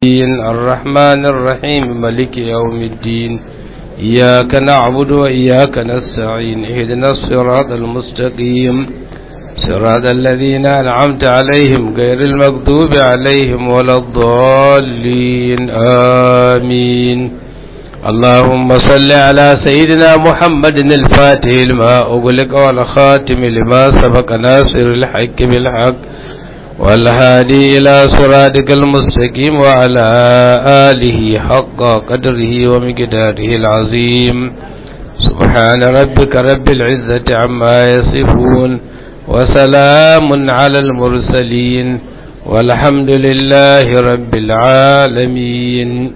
الرحمن الرحيم ملك يوم الدين إياك نعبد وإياك نستعين اهدنا الصراط المستقيم صراط الذين أنعمت عليهم غير المغضوب عليهم ولا الضالين آمين اللهم صل على سيدنا محمد الفاتح لما أغلق والخاتم لما سبق ناصر الحق بالحق والهادي إلى صراطك المستقيم وعلى آله حق قدره ومقداره العظيم سبحان ربك رب العزة عما يصفون وسلام على المرسلين والحمد لله رب العالمين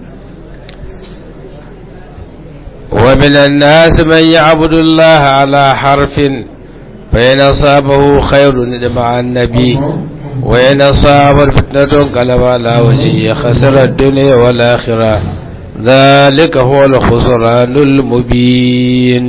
ومن الناس من يعبد الله على حرف فإن أصابه خير مع النبي وإن أصاب فتنة قلب على وجهه خسر الدنيا والآخرة ذلك هو الخسران المبين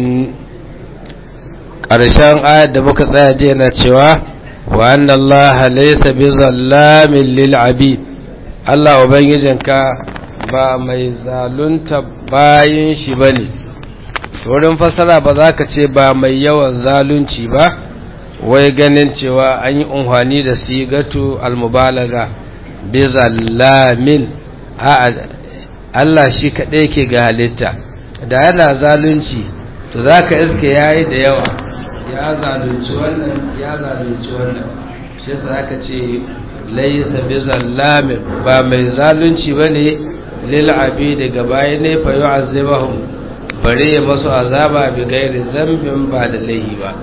ƙarshen ayat da muka tsaya jiya na cewa wa anna Allah laysa bi zallamin lil abid Allah ubangijinka ba mai zalunta bayin shi bane wurin fasara ba za ka ce ba mai yawan zalunci ba wai ganin cewa an yi unhwani da sigatu almubalaga bi zallamin a Allah shi kaɗai ke ga halitta da yana zalunci to za ka iske ya yi da yawa ya zalunci wannan ya zalunci wannan shi za ka ce laisa bi zallamin ba mai zalunci ba ne lil'abi daga baya ne fa yi azabahun bare ya masu azaba bi gairi zambin ba da laihi ba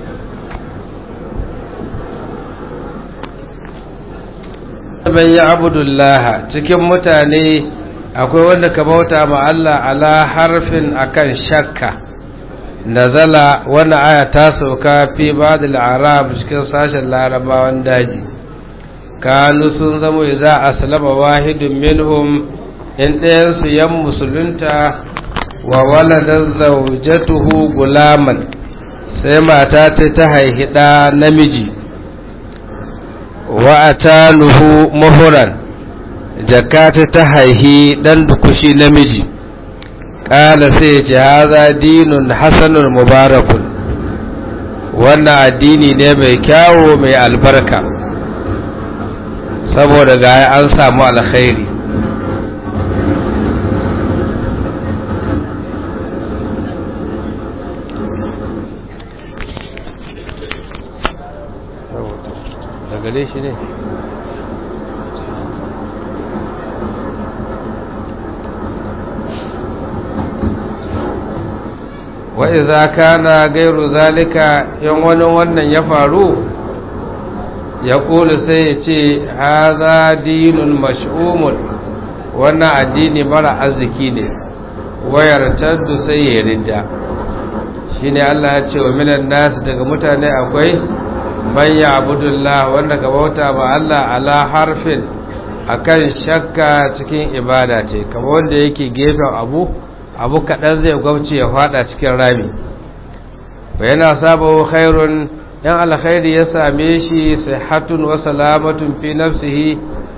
man ya abudullah cikin mutane akwai wanda ka bauta ma Allah ala harfin akan shakka nazala wannan aya ta sauka fi ba'dil arab cikin sashen larabawan daji kanu sun zamo idza aslama wahidun minhum in ɗayan su yan musulunta wa walada zawjatuhu gulaman sai mata ta ta haihi ɗa namiji wa atanuhu muhuran jakata ta haihi dan dukushi namiji kala sai ce haza dinun hasanun mubarakun wannan addini ne mai kyawo mai albarka saboda ga an samu alkhairi gare shi ne wa iza kana gairu zalika yan wani wannan ya faru ya kula sai ya ce haza dinun mash'umun wannan addini mara arziki ne wayar taddu sai ya ridda shine Allah ya ce wa minan nasu daga mutane akwai man ya abudullah wanda ka bauta ba Allah ala harfin akan shakka cikin ibada ce kamar wanda yake gefen abu abu kaɗan zai gwamce ya fada cikin rami ba yana sabawa khairun yan alkhairi ya same shi sihatun wa salamatun fi nafsihi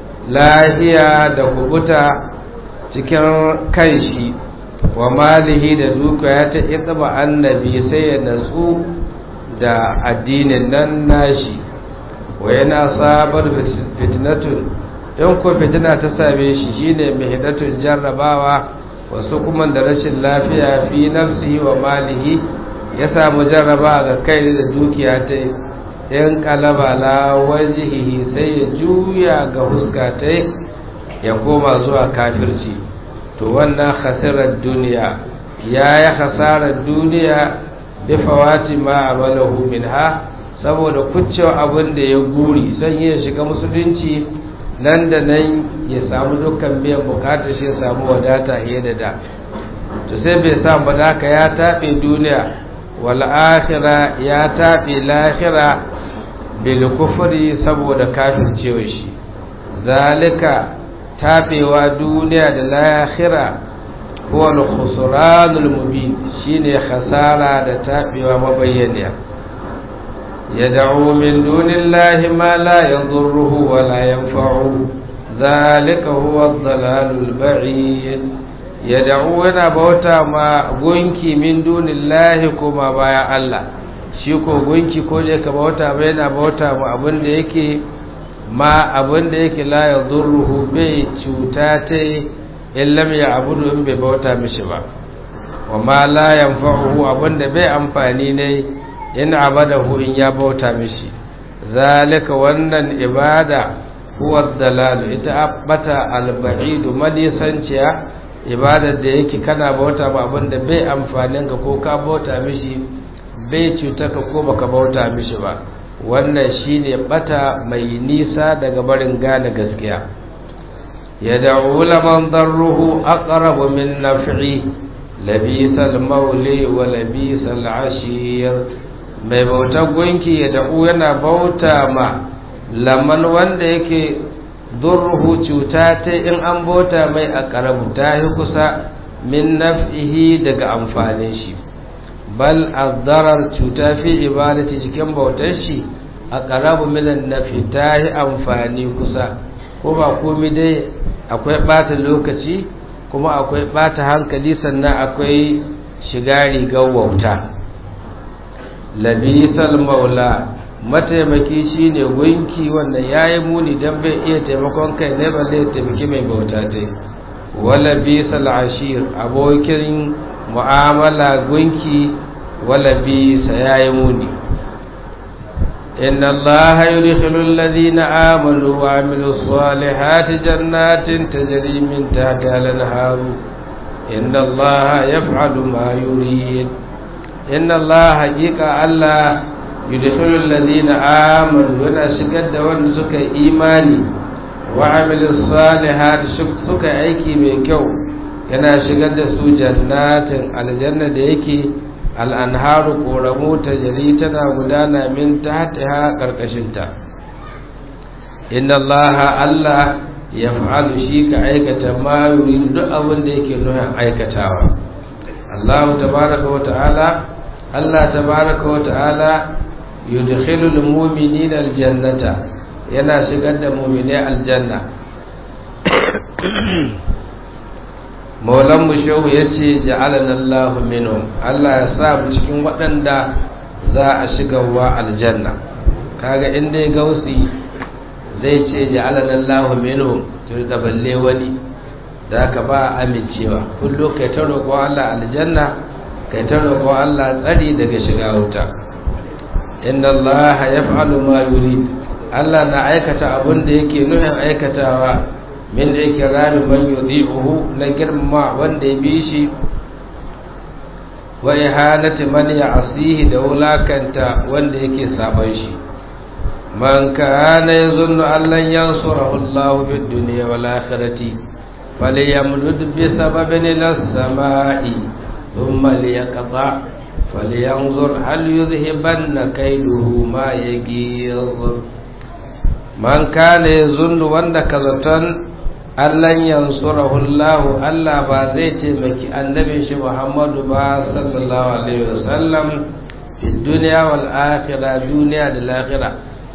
lahiya da kubuta cikin kanshi wa malihi da dukiya ta itba annabi sai ya natsu da addinin nan nashi wa yana sabar fitnatun in ko fitina ta same shi shine mihidatun jarrabawa wasu kuma da rashin lafiya fi nafsihi wa malihi ya samu jarraba ga kai da dukiya ta in kalaba la wajihihi sai ya juya ga huska ta ya koma zuwa kafirci to wannan khasirar duniya ya yi hasarar duniya bifawati ma amalahu minha saboda kuccewa abin da ya guri son ya shiga musulunci nan da nan ya samu dukkan biyan bukatar shi ya samu wadata fiye da da to sai bai samu badaka ya taɓe duniya wal akhira ya taɓe lahira bil kufri saboda kafircewa shi zalika taɓewa duniya da lahira huwa al-khusranul mubin shine khasara da tabewa mabayyaniya yad'u min dunillahi ma la yadhurruhu wa la yanfa'uhu zalika huwa dhalalul ba'id yad'u yana bauta ma gunki min dunillahi kuma baya Allah shi ko gunki ko je ka bauta ba yana bauta ma abin da yake ma abin da yake la yadurruhu bai cuta ta in lam ya'budu in bai bauta mishi ba wa ma la yanfa'uhu abin da bai amfani ne in abadahu in ya bauta mishi zalika wannan ibada huwa dalal ita abbata alba'idu madisanciya ibadar da yake kana bauta ba abin da bai amfanin ka ko ka bauta mishi bai cuta ka ko baka bauta mishi ba wannan shine bata mai nisa daga barin gane gaskiya yad'u laman darruhu aqrabu min naf'i labisal mauli wa labisal ashir mai bautar gunki ya da'u yana bauta ma laman wanda yake durruhu cuta ta in an bauta mai a karabu ta yi kusa min naf'ihi daga amfanin shi bal azdarar cuta fi ibadati cikin bautar shi a karabu minan nafi ta yi amfani kusa ko ba komi dai akwai bata lokaci kuma akwai bata hankali sannan akwai shiga rigar wauta labisal maula mataimaki shine gunki wanda yayi muni dan bai iya taimakon kai ne balle ya taimaki mai bauta dai wala bisal ashir abokin mu'amala gunki wala bisa yayi muni inna allaha yudkhilu alladhina amanu wa amilus salihati jannatin tajri min tahtiha al-anhar inna allaha yaf'alu ma yurid inna Allah haƙiƙa Allah yudkhilul ladina amanu yana shigar da wanda suka yi imani wa amilus salihat suka aiki mai kyau yana shigar da su jannatin aljanna da yake al'anharu koramu ta jari tana gudana min tahtiha karkashinta inna Allah Allah ya fa'alu shi ka aikata ma yuri duk abin da yake nuna aikatawa Allah tabaraka wa ta'ala Allah tabaraka wa ta'ala yudkhilul mu'minina aljannata yana shigar da mu'minai aljanna Maulan mu shehu yace ja'alana Allahu minhum Allah ya sa mu cikin waɗanda za a shigarwa aljanna kaga in dai gausi zai ce ja'alana Allahu minhum to da balle wani da ka ba amincewa kullu kai ta roƙo Allah aljanna kai ta roƙo Allah tsari daga shiga wuta inna Allah yaf'alu ma yurid Allah na aikata abin da yake nufin aikatawa min ikrami man yudhi'uhu na girma wanda ya bi shi wa ihanati man ya'sihi da wulakanta wanda yake saban shi man kana yazunnu an lan yansurahu Allah bid dunya wal akhirati falyamdud bi sababin ila as-sama'i ثم ليقطع فلينظر هل يذهبن كيده ما يغيظ من كان يظن وند كذتن allan yansurahu Allah Allah ba zai taimaki annabin shi Muhammadu ba sallallahu alaihi wasallam fi duniya wal akhirah duniya da lahira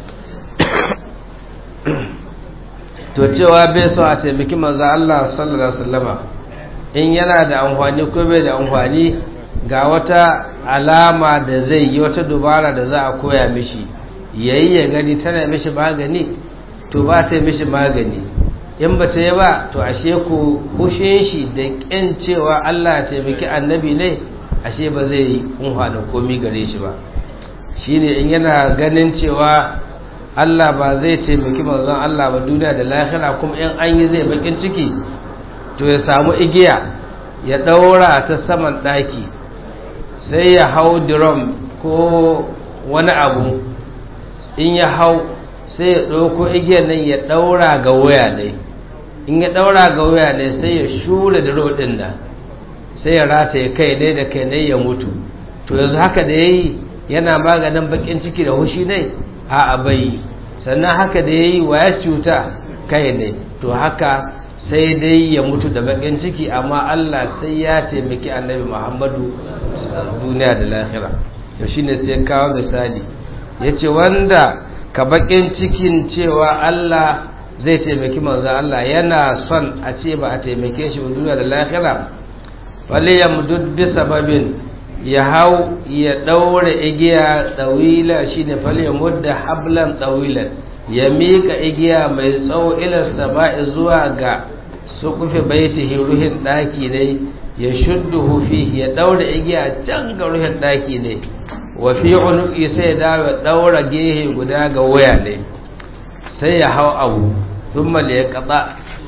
to cewa bai so a taimaki manzo Allah sallallahu alaihi wasallama in yana da amfani ko bai da amfani ga wata alama da zai yi wata dubara da za a koya mishi yayi ya gani tana mishi magani to ba ta mishi magani in ba ta yi ba to ashe ku hushe shi da ƙin cewa Allah ya taimaki annabi ne ashe ba zai yi da komi gare shi ba shine in yana ganin cewa Allah ba zai taimaki manzon Allah ba duniya da lahira kuma in an yi zai bakin ciki to ya samu igiya ya ɗaura ta saman ɗaki sai ya hau drum ko wani abu in ya hau sai ya ɗauko igiyar nan ya ɗaura ga waya ne in ya ɗaura ga waya ne sai ya shura da rodin nan sai ya rata ya kai ne da kai ne ya mutu to yanzu haka da ya yi yana maganin bakin ciki da hushi ne a bai sannan haka da ya yi wa ya cuta kai ne to haka sai dai ya mutu da bakin ciki amma Allah sai ya taimaki annabi Muhammadu duniya da lahira to shine sai kawo misali yace wanda ka bakin cikin cewa Allah zai taimaki manzon Allah yana son a ce ba a taimake shi ba duniya da lahira falyamdud bi sababin ya hau ya daura igiya tsawila shine falyamud da hablan tsawilan ya mika igiya mai tsawo ila sama'i zuwa ga sukufi baitihi ruhin daki ne ya shudduhu fihi ya daura igiya can ga ruhin daki ne wa fi unuqi sai da daura gehe guda ga waya ne sai ya hau abu thumma li yaqta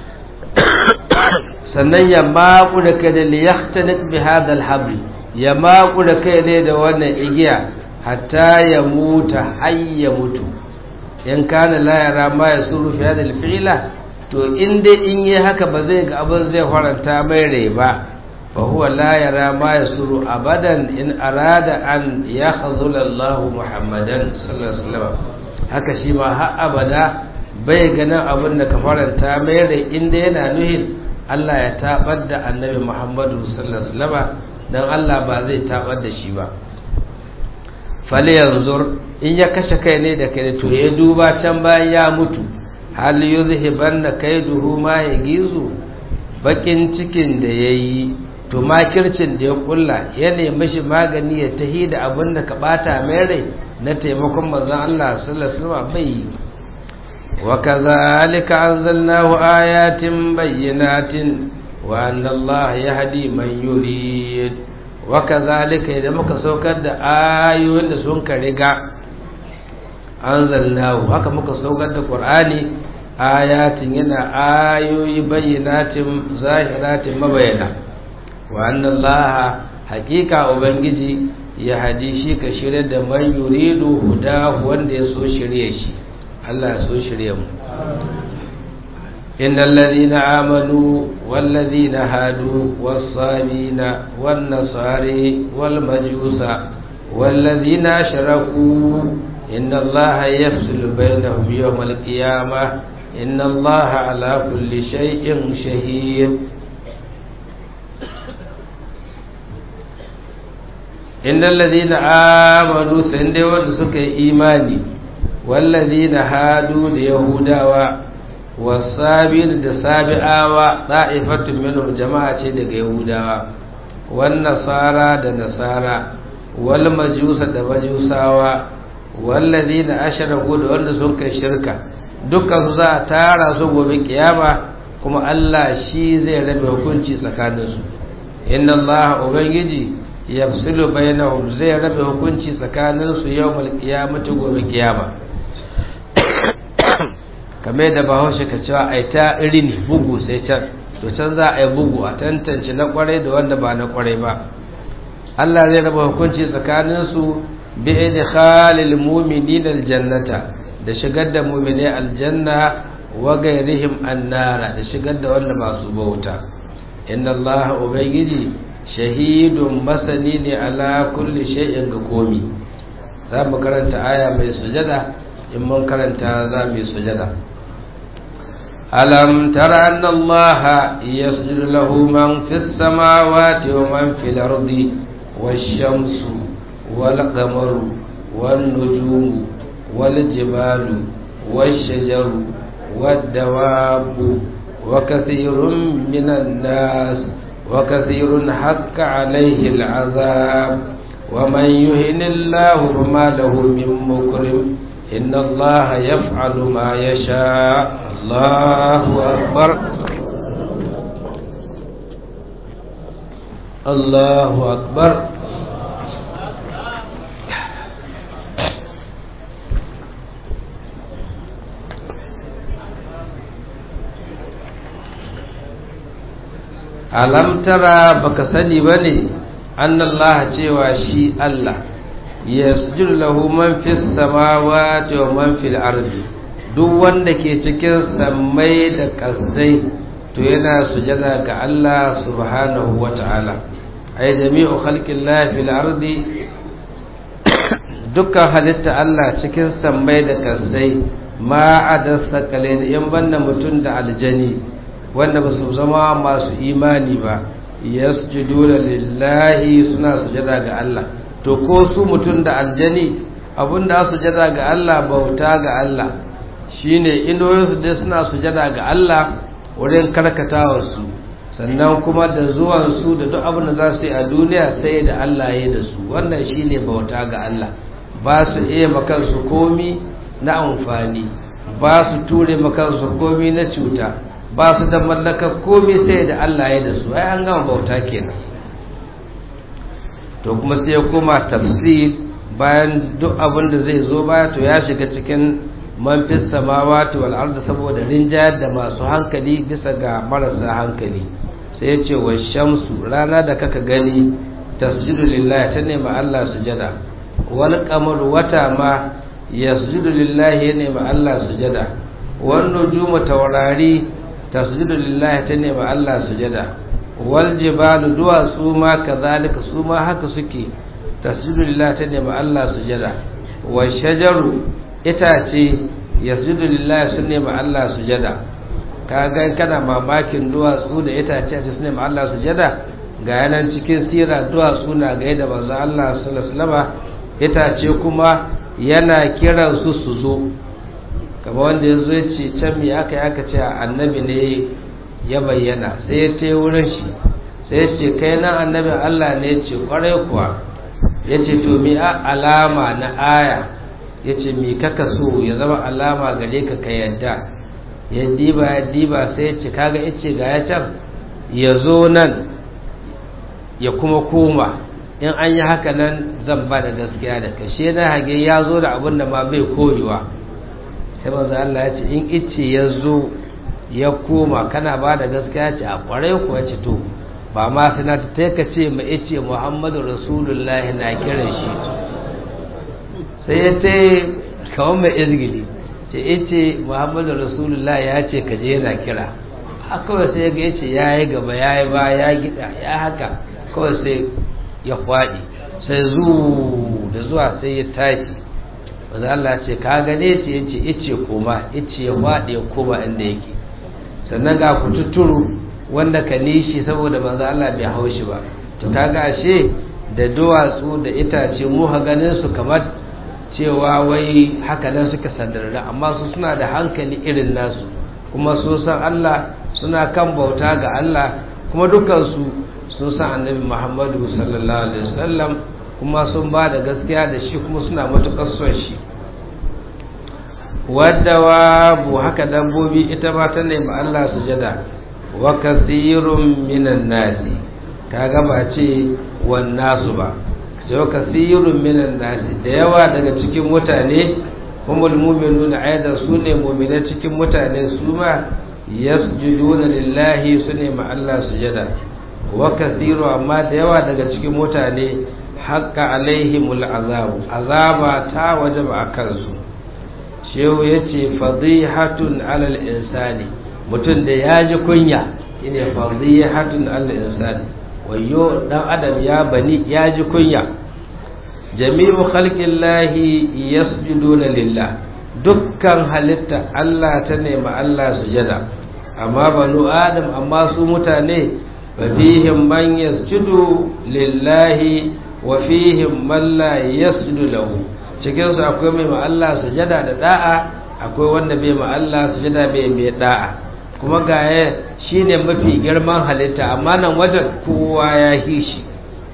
sannan ya maku da kai da liyahtanik bi hadha alhabl ya maku da kai ne da wannan igiya hatta ya muta hayya mutu in kana la yara ma yasuru fi hadha alfi'la to in dai in yi haka ba zai ga abin zai faranta mai rai ba fa huwa la yara ma yasuru abadan in arada an yakhzula Allah Muhammadan sallallahu alaihi wasallam haka shi ma har abada bai ganin abin da ka faranta mai rai inda yana nuhin Allah ya tabar da annabi Muhammadu sallallahu alaihi wasallam dan Allah ba zai tabar da shi ba fali yanzur in ya kashe kai ne da kai to ya duba can bayan ya mutu hal yuzhibanna kaiduhu ma yagizu bakin cikin da yayi to makircin da ya kulla ya nemi shi magani ya tahi da abin da ka bata mai rai na taimakon manzon Allah sallallahu alaihi wasallam bai وكذلك أنزلناه آيات بينات وأن الله يهدي من يريد وكذلك إذا مكسوكد آيون سنك رقا أنزلناه هكا مكسوكد قرآني آيات ينا آيوي بينات ظاهرات مبينة وأن الله حقيقة أبنجي يهدي شيك شرد من يريد هداه وان يسو شريشي Allah so shirye mu innal ladina amanu wal ladina hadu was sabina wan nasari wal majusa wal ladina ashraku inna allaha yafsilu bainahum yawm al qiyamah inna allaha ala kulli shay'in shahid innal ladina amanu sai dai wanda suka yi imani والذين هادوا ليهوداوا والصابين da sabi'awa ta'ifatun minhum jama'a ce daga yahudawa wan nasara da nasara wal majusa da majusawa wallazina ashraku da wanda sun kai shirka dukkan su za a tara su gobe kiyama kuma Allah shi zai rabe hukunci tsakanin su inna Allah ubangiji yafsilu bainahum zai rabe hukunci tsakanin su yawmal qiyamati gobe kiyama kamar da bahaushe ka cewa a ta irin bugu sai can to can za a yi bugu a tantance na kwarai da wanda ba na kwarai ba Allah zai raba hukunci tsakaninsu bi idkhalil mu'minina aljannata da shigar da mu'mini aljanna wa gairihim annara da shigar da wanda ba su bauta inna Allah ubangiji shahidun masani ne ala kulli shay'in ga komi za mu karanta aya mai sujada in mun karanta za mu yi sujada ألم تر أن الله يسجد له من في السماوات ومن في الأرض والشمس والقمر والنجوم والجبال والشجر والدواب وكثير من الناس وكثير حق عليه العذاب ومن يهن الله فما له من مكرم إن الله يفعل ما يشاء الله أكبر الله أكبر alam tara baka sani bane annallaha cewa shi Allah yasjudu lahu man fis samawati wa man fil ardi duk wanda ke cikin sammai da kasai to yana sujada ga Allah subhanahu wa ta'ala ay jami'u khalqillahi fil ardi dukkan halitta Allah cikin sammai da kasai ma adasa kale yan banna mutum da aljani wanda ba su zama masu imani ba yasjuduna lillahi suna sujada ga Allah to ko su mutum da aljani abinda sujada ga Allah bauta ga Allah shine inuwarsu dai suna sujada ga Allah wurin karkatawarsu sannan kuma da zuwansu da duk abin da za su yi a duniya sai da Allah ya da su wannan shine bauta ga Allah ba su iya makansu komi na amfani ba su ture makansu komi na cuta ba su da mallakar komi sai da Allah ya da su ai an gama bauta kenan to kuma sai ya koma tafsir bayan duk abin da zai zo baya to ya shiga cikin man fis samawati wal ardi saboda rinjayar da masu hankali bisa ga marasa hankali sai ya ce wa shamsu rana da kaka gani tasjudu lillahi ta nema Allah sujada wal qamar wata ma yasjudu lillahi ya nema Allah sujada wan nujumu taurari tasjudu lillahi ta nema Allah sujada wal jibalu duwatsu ma kazalika su ma haka suke tasjudu lillahi ta nema Allah sujada wa shajaru itace yasjudu lillahi sun nema Allah sujada ka ga kana mamakin duwatsu da itace a sun nema Allah sujada ga yanan cikin sira duwatsu na ga da manzo Allah sallallahu alaihi wasallam itace kuma yana kiran su su zo kamar wanda ya zo ce can me aka yi aka ce annabi ne ya bayyana sai ya ce wurin shi sai ya ce kai nan annabin Allah ne ya ce kwarai kuwa ya ce to mi a alama na aya ya ce mi kaka so ya zama alama gare ka ka yadda ya diba ya diba sai ya ce kaga ya ce ga ya can ya zo nan ya kuma koma in an yi haka nan zan ba da gaskiya da kashe na hage ya zo da abin da ma bai koyewa sai manzo Allah ya ce in ice ya zo ya koma kana ba da gaskiya ce a kwarai kuwa ce to ba ma suna ta ka ce ma ice Muhammadu Rasulullahi na kiran shi sai ya ce kawai mai izgili ce ice Muhammadu Rasulullahi ya ce ka je yana kira kawai sai ga yace ya yi gaba ya yi ba ya gida ya haka kawai sai ya kwaɗi sai zu da zuwa sai ya tashi wanda Allah ce ka gane ce yace ice koma ice ya kwaɗe ya koma inda yake sannan ga kututuru wanda ka nishi saboda manzo Allah bai haushi ba to kaga ashe da duwatsu da itace mu ha ganin su kamar cewa wai haka nan suka sandarra amma su suna da hankali irin nasu kuma su san Allah suna kan bauta ga Allah kuma dukansu sun san annabi Muhammadu sallallahu alaihi wasallam kuma sun ba da gaskiya da shi kuma suna matukar son shi wadda wabu haka dabbobi ita ma ta nemi Allah sujada wa kasirun minan nasi kaga ba ce wan nasu ba ce wa kasirun minan nasi da yawa daga cikin mutane humul mu'minuna aidan su ne mu'mina cikin mutane su ma yasjuduna lillahi su ne ma Allah sujada wa kasiru amma da yawa daga cikin mutane haqqa alaihimul azabu azaba ta wajaba a kansu shehu yace fadihatun alal insani mutum da ya ji kunya shine fadihatun alal insani wayo dan adam ya bani ya ji kunya jami'u khalqillahi yasjuduna lillah dukkan halitta Allah ta nema Allah sujada amma banu adam amma su mutane fafihim man yasjudu lillahi wa fihim man la yasjudu lahu cikin su akwai mai ma Allah sujada da da'a akwai wanda bai ma Allah sujada bai mai da'a kuma ga shine mafi girman halitta amma nan wajen kowa ya hishi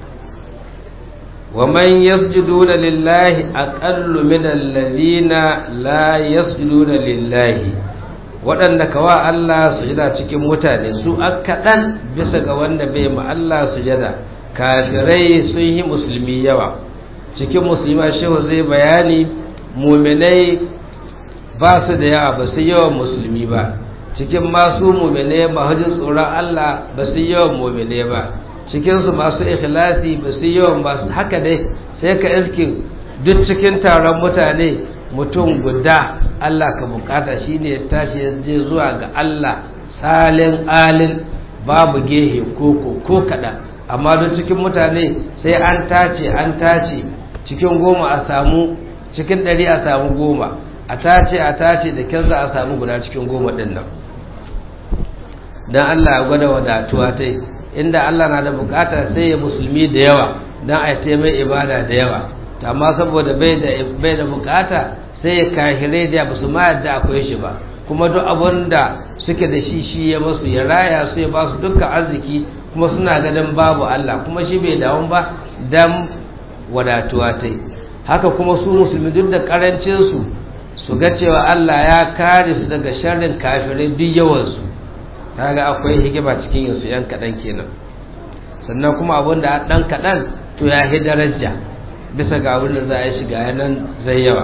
ومن يسجدون لله أقل من الذين لا يسجدون لله waɗanda kawa Allah sujada cikin mutane su kaɗan bisa ga wanda bai ma Allah sujada kafirai sun yi musulmi yawa cikin musulma shehu zai bayani muminai ba su da yawa ba su yawan musulmi ba cikin masu muminai mahajin tsoron Allah ba su yawan muminai ba cikinsu masu ikhlasi ba su yawan ba haka dai sai ka iske duk cikin taron mutane mutum guda Allah ka bukata shine ya tashi ya je zuwa ga Allah salin alin babu gehe koko ko kaɗan amma duk cikin mutane sai an tace an tace cikin goma a samu cikin ɗari a samu goma a tace a tace da kyan za a samu guda cikin goma ɗin nan don Allah ya gwada wadatuwa ta inda Allah na da bukata sai ya musulmi da yawa don a mai ibada da yawa amma saboda bai da bai da bukata sai ya kahirai da ba su ma yadda akwai shi ba kuma duk abin da suke da shi shi ya masu ya raya su ya ba su dukkan arziki kuma suna ganin babu Allah kuma shi bai dawo ba dan wadatuwa ta haka kuma su musulmi duk da karancin su su ga cewa Allah ya kare su daga sharrin kafirai duk yawan su kaga akwai hikima cikin yin su yan kadan kenan sannan kuma abin da dan kadan to ya hi daraja bisa ga abin da za a yi shiga yanan zai yawa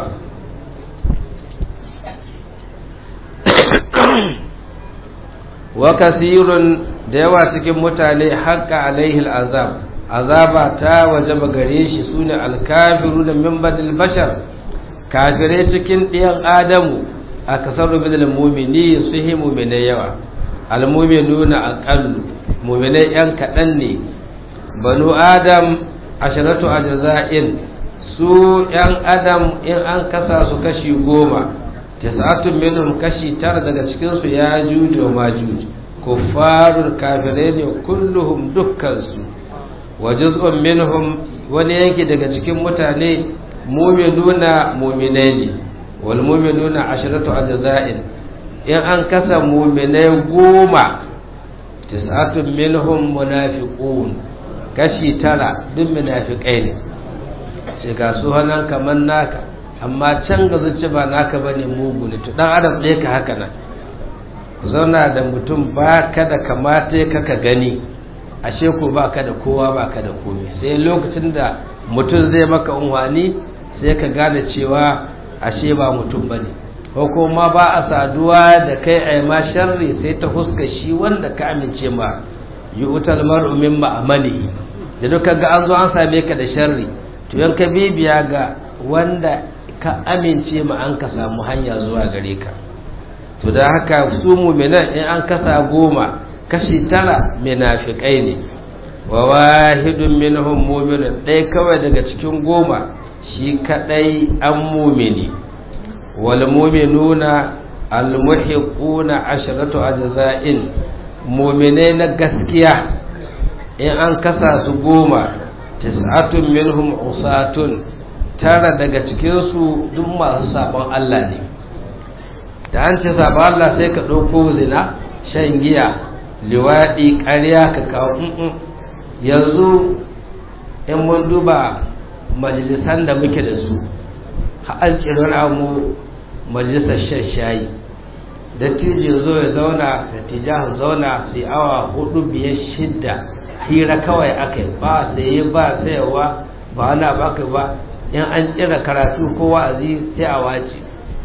wa kasirun da yawa cikin mutane haƙƙa alaihi azab azaba ta wajaba gare shi sune alkafiru da min badil bashar kafirai cikin ɗiyan adamu a kasar rubin mumini su yi muminai yawa almuminuna aqallu muminai yan kaɗan ne banu adam asharatu ajza'in su yan adam in an kasa su kashi goma tis'atun minhum kashi tara daga cikin su ya juju wa majuj kuffarun kafirai ne kulluhum dukkansu wa juz'un minhum wani yanki daga cikin mutane mu'minuna mu'minai ne wal mu'minuna asharatu ajza'in in an kasa mu'minai goma tis'atun minhum munafiqun kashi tara duk munafiqai ne sai ga su hanan kaman naka amma can ga zuci ba naka bane mugu ne to dan adam ɗaya ka haka nan zauna da mutum ba ka da kamata ka ka gani ashe ko ba ka da kowa ba ka da komai sai lokacin da mutum zai maka unwani sai ka gane cewa ashe ba mutum ba ne ko kuma ba a saduwa da kai a ma sharri sai ta huska shi wanda ka amince ma yi utal mar'u min ma'amali da duka ga an zo an same ka da sharri to yan ka bibiya ga wanda ka amince ma an ka samu hanya zuwa gare ka to da haka su muminan in an kasa goma kashi tara munafiqai ne wa wahidun minhum mu'minun ɗaya kawai daga cikin goma shi kadai an mumini wal mu'minuna al muhiquna asharatu ajza'in mu'minai na gaskiya in an kasa su goma tis'atun minhum usatun tara daga cikin su duk masu sabon Allah ne da an ce saba Allah sai ka ɗauko zina shan giya liwaɗi ƙarya ka kawo yanzu in mun duba majalisan da muke da su an tsirar amu majalisar shan shayi da tije zo ya zauna da tijahan zauna sai awa hudu biyar shidda hira kawai aka yi ba saye ba sayarwa ba wani baka ba in an tsira karatu ko wa'azi sai a wace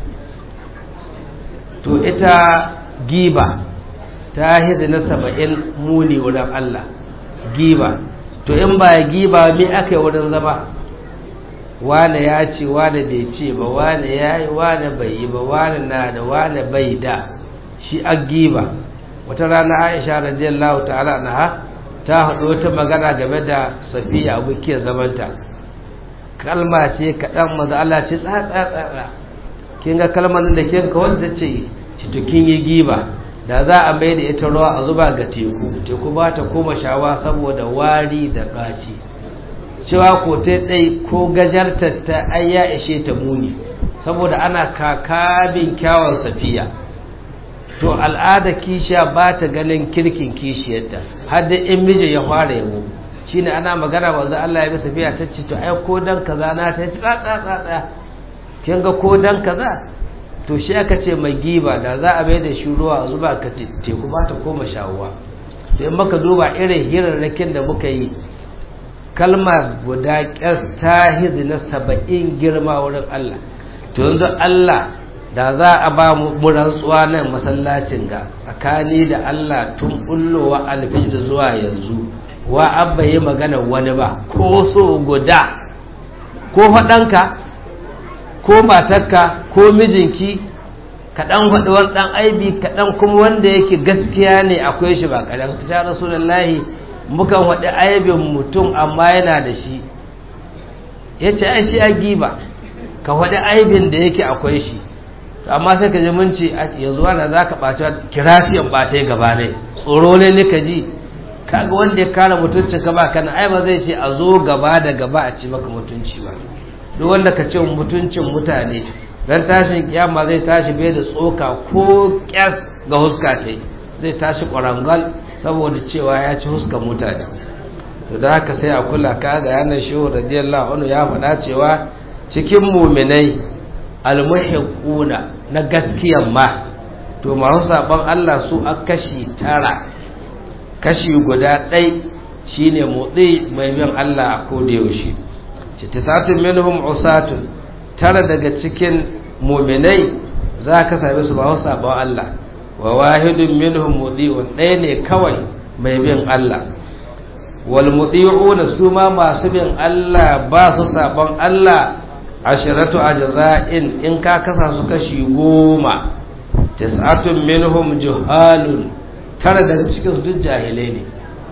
to ita giba ta hizi na saba'in muni wurin Allah giba to in ba giba me aka yi wurin zama wane ya ce wane bai ce ba wane ya yi wane bai yi ba wane na da wane bai da shi a giba wata rana aisha radiyallahu ta'ala na ta haɗu wata magana game da safiya abokiyar zamanta kalma ce kaɗan maza Allah ce tsatsa kin ga kalmar da kin ka wanda ce to kin yi giba da za a mai da ita ruwa a zuba ga teku teku ba ta koma shawa saboda wari da ɗaci cewa ko ta ɗai ko gajartar ta ai ya ishe ta muni saboda ana kakabin kyawun safiya to al'ada kishiya ba ta ganin kirkin kishiyarta har da in miji ya fara yabo shine ana magana wanzu Allah ya bi safiya ta ce to ai ko dan kaza na ta ci tsatsa tsatsa kin ga ko dan kaza to shi aka ce mai giba da za a mai da shi ruwa zuba ka teku ba ta koma shawuwa to in maka duba irin hirarrakin da muka yi kalmar guda ƙyar ta hizi na saba'in girma wurin Allah to yanzu Allah da za a ba mu rantsuwa nan masallacin ga tsakani da Allah tun bullowa alfijir zuwa yanzu wa abba yi magana wani ba ko so guda ko faɗanka ko matarka ko mijinki kaɗan faɗi wani ɗan aibi kaɗan kuma wanda yake gaskiya ne akwai shi ba kaɗan ta rasulullahi mukan faɗi aibin mutum amma yana da shi ya ce ai shi a giba ka faɗi aibin da yake akwai shi amma sai ka ji mun ce yanzu wanda za ka ɓaci kirafiyan ɓata ya gaba ne tsoro ne ne ka ji kaga wanda ya kare mutuncin ka ba kana ai ba zai ce a zo gaba da gaba a ci maka mutunci ba duk wanda ka ce mutuncin mutane dan tashin kiyama zai tashi bai da tsoka ko kyas ga huska ta zai tashi kwarangal saboda cewa ya ci huskan mutane to da haka sai a kula ka ga yanar shehu radiyallahu anhu ya faɗa cewa cikin muminai almuhiquna na gaskiyan ma to masu saban Allah su a kashi tara kashi guda ɗai shine motsi mai bin Allah a koda yaushe citisatun minhum usatun tara daga cikin muminai za ka same su masu saban Allah wa wahidun minhum mudi'un ɗaya ne kawai mai bin Allah wal mudi'una su ma masu bin Allah ba su saban Allah ashiratu ajza'in in ka kasa su kashi goma tis'atun minhum juhalun tara daga cikin su duk jahilai ne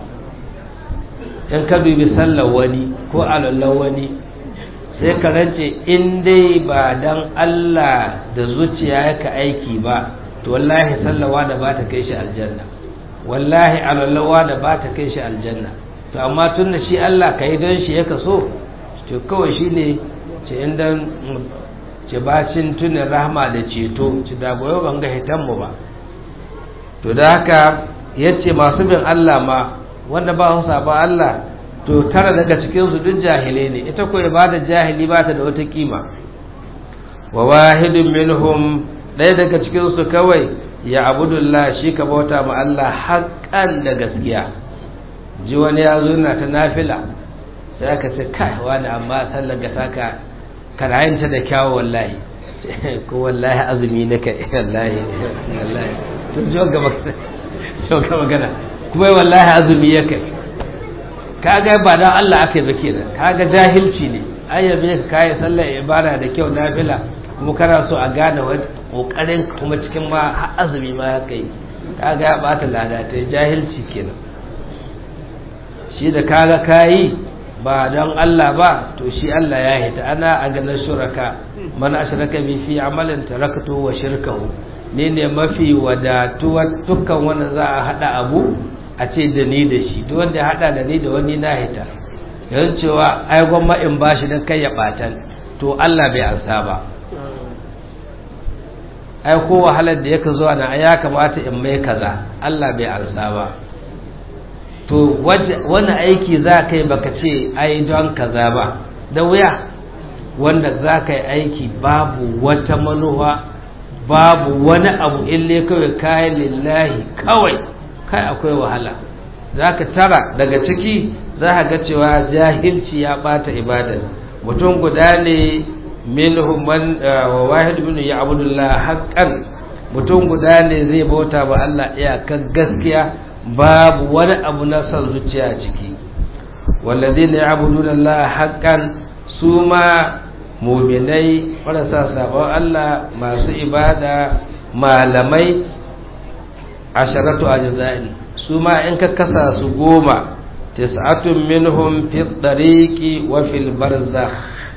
in ka dubi sallar wani ko alallar wani sai ka rance in dai ba dan Allah da zuciya yaka aiki ba to wallahi sallawa da ba ta kai shi aljanna wallahi alallawa da ba ta kai shi aljanna to amma tun da shi Allah ka yi don shi ya kaso to kawai shi ne ce inda ce bacin tunin rahama da ceto ci da goyo ban ga hitanmu ba to da haka ya ce masu bin Allah ma wanda ba su saba Allah to tara daga cikinsu duk jahilai ne ita ko ibada jahili ba ta da wata kima wa wahidun minhum ɗaya daga cikinsu kawai ya abudullah shi ka bauta ma Allah haƙƙan da gaskiya ji wani ya zo na ta nafila sai aka ce kai wani amma sallar ga saka karayanta da kyawu wallahi ko wallahi azumi na kai wallahi wallahi to jo gaba jo gaba gana kuma wallahi azumi ya kai kaga ba dan Allah aka yi ba kenan kaga jahilci ne ayyabe ka kai sallar ibada da kyau nafila kuma kana so a gane wani kokarin kuma cikin ma azumi ma ya kai kaga ya bata ladatai jahilci kenan shi da kaga kayi ba don Allah ba to shi Allah ya hita ana a ganin shuraka man ashraka bi fi amalin taraktu wa shirkahu ne ne mafi wadatuwa dukkan wanda za a hada abu a ce da ni da shi duk wanda ya hada da ni da wani na hita yanzu cewa ai gwamma in bashi dan kai ya batan to Allah bai ansa ba ai ko wahalar da yake zuwa na ya kamata in mai kaza Allah bai ansa ba to wani aiki za ka yi baka ce ai don kaza ba da wuya wanda za ka yi aiki babu wata manuwa babu wani abu ille kawai kayan lillahi kawai kai akwai wahala za ka tara daga ciki za ka ga cewa jahilci ya bata ibadar mutum guda ne minhum man wa wahid min ya'budullah haqqan mutum guda ne zai bauta ba Allah iyakar gaskiya babu wani abu na son zuciya ciki walladhina ya'buduna Allah haqqan suma mu'minai marasa sabon Allah masu ibada malamai asharatu ajza'in suma in ka kasa su goma tis'atun minhum fi tariqi wa fil barzakh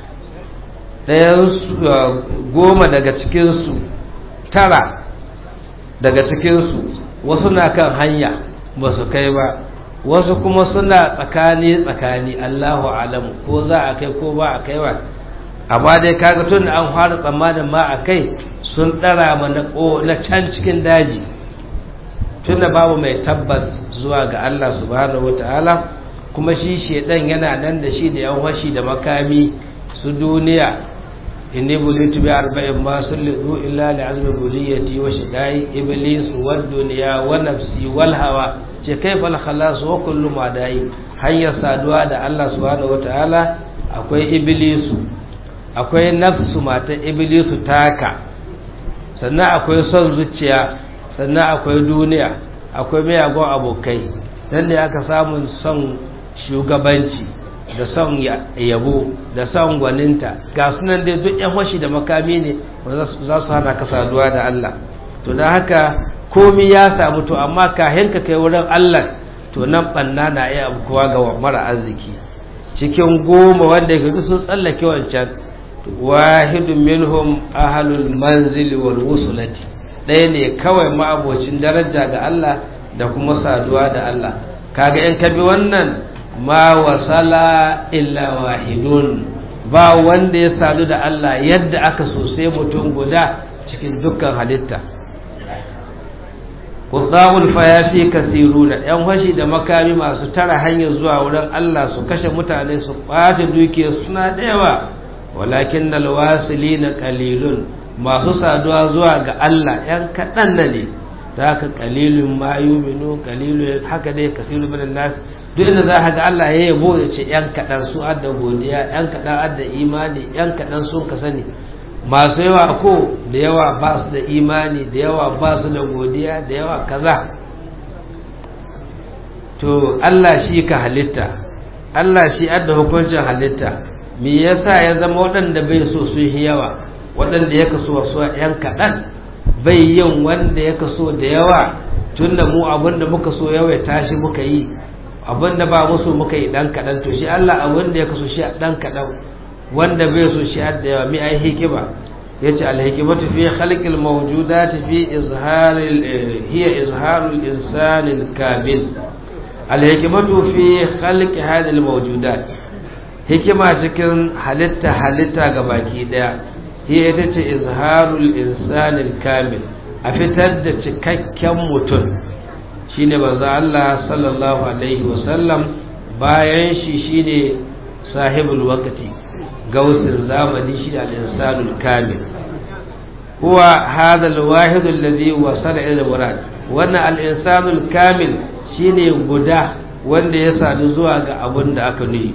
ɗayan goma daga cikinsu tara daga cikinsu wasu na kan hanya ba su kai ba wasu kuma suna tsakani-tsakani Allahu alamu ko za a kai ko ba a kai ba amma dai kaga tun da an fara tsammanin ma a kai sun ɗara ma na can cikin daji tun da babu mai tabbas zuwa ga Allah subhanahu wata'ala kuma shi shedan yana nan da shi da yan washi da makami su duniya inni bulitu bi arba'in ma sullu illa li azmi buliyati wa shidai iblis wa dunya wa nafsi wal hawa ce kaifa al khalas wa kullu ma dai hanyar saduwa da Allah subhanahu wataala akwai iblisu akwai nafsu mata iblisu taka sannan akwai son zuciya sannan akwai duniya akwai miyagun abokai nan ne aka samun son shugabanci da son yabo da son gwaninta ga sunan dai duk yan washi da makami ne za su hana ka saduwa da Allah to da haka komi ya samu to amma kahin ka kai wurin Allah to nan banna na iya abukuwa ga mara arziki cikin goma wanda yake sun tsallake wancan wahidun minhum ahlul manzili wal wusulati ɗaya ne kawai ma'abocin daraja ga Allah da kuma saduwa da Allah kaga in ka bi wannan ma wasala illa wahidun ba wanda ya sadu da Allah yadda aka so sai mutum guda cikin dukkan halitta Kutsawul fayafi kasiruna ‘yan fashi da makami masu tara hanyar zuwa wurin Allah su kashe mutane su ɓata dukiyar suna da yawa walakin na lawasili na kalilun masu saduwa zuwa ga Allah ‘yan kaɗan na ne za ka kalilun ma yuminu kalilun haka dai kasiru min nas duk inda za ka ga Allah ya yabo ya ce ‘yan kaɗan su adda godiya ‘yan kaɗan adda imani ‘yan kaɗan sun ka sani masu yawa ko da yawa ba su da imani da yawa ba su da godiya da yawa kaza to Allah shi ka halitta Allah shi adda hukuncin halitta me yasa ya zama waɗanda bai so su yi yawa waɗanda ya kaso wasu ‘yan kaɗan bai yin wanda ya kaso da yawa tun da mu abinda muka so yawa tashi muka yi abinda ba musu muka yi ɗan kaɗan to shi Allah abinda ya kaso shi ɗan kaɗan wanda bai so shi da yawa mi ai hikima yace al-hikmatu fi khalqil mawjudati fi izharil hiya izharul insanil kamil al-hikmatu fi khalqi hadhihi al-mawjudat hikima cikin halitta halitta ga baki daya hiya ita ce izharul insanil kamil a fitar da cikakken mutum shine manzo Allah sallallahu alaihi wasallam bayan shi shine sahibul waqti gausin zamani shi al-insanul kamil huwa hadha al-wahid alladhi wasala ila murad wannan al-insanul kamil shine guda wanda ya sadu zuwa ga abun da aka nuyi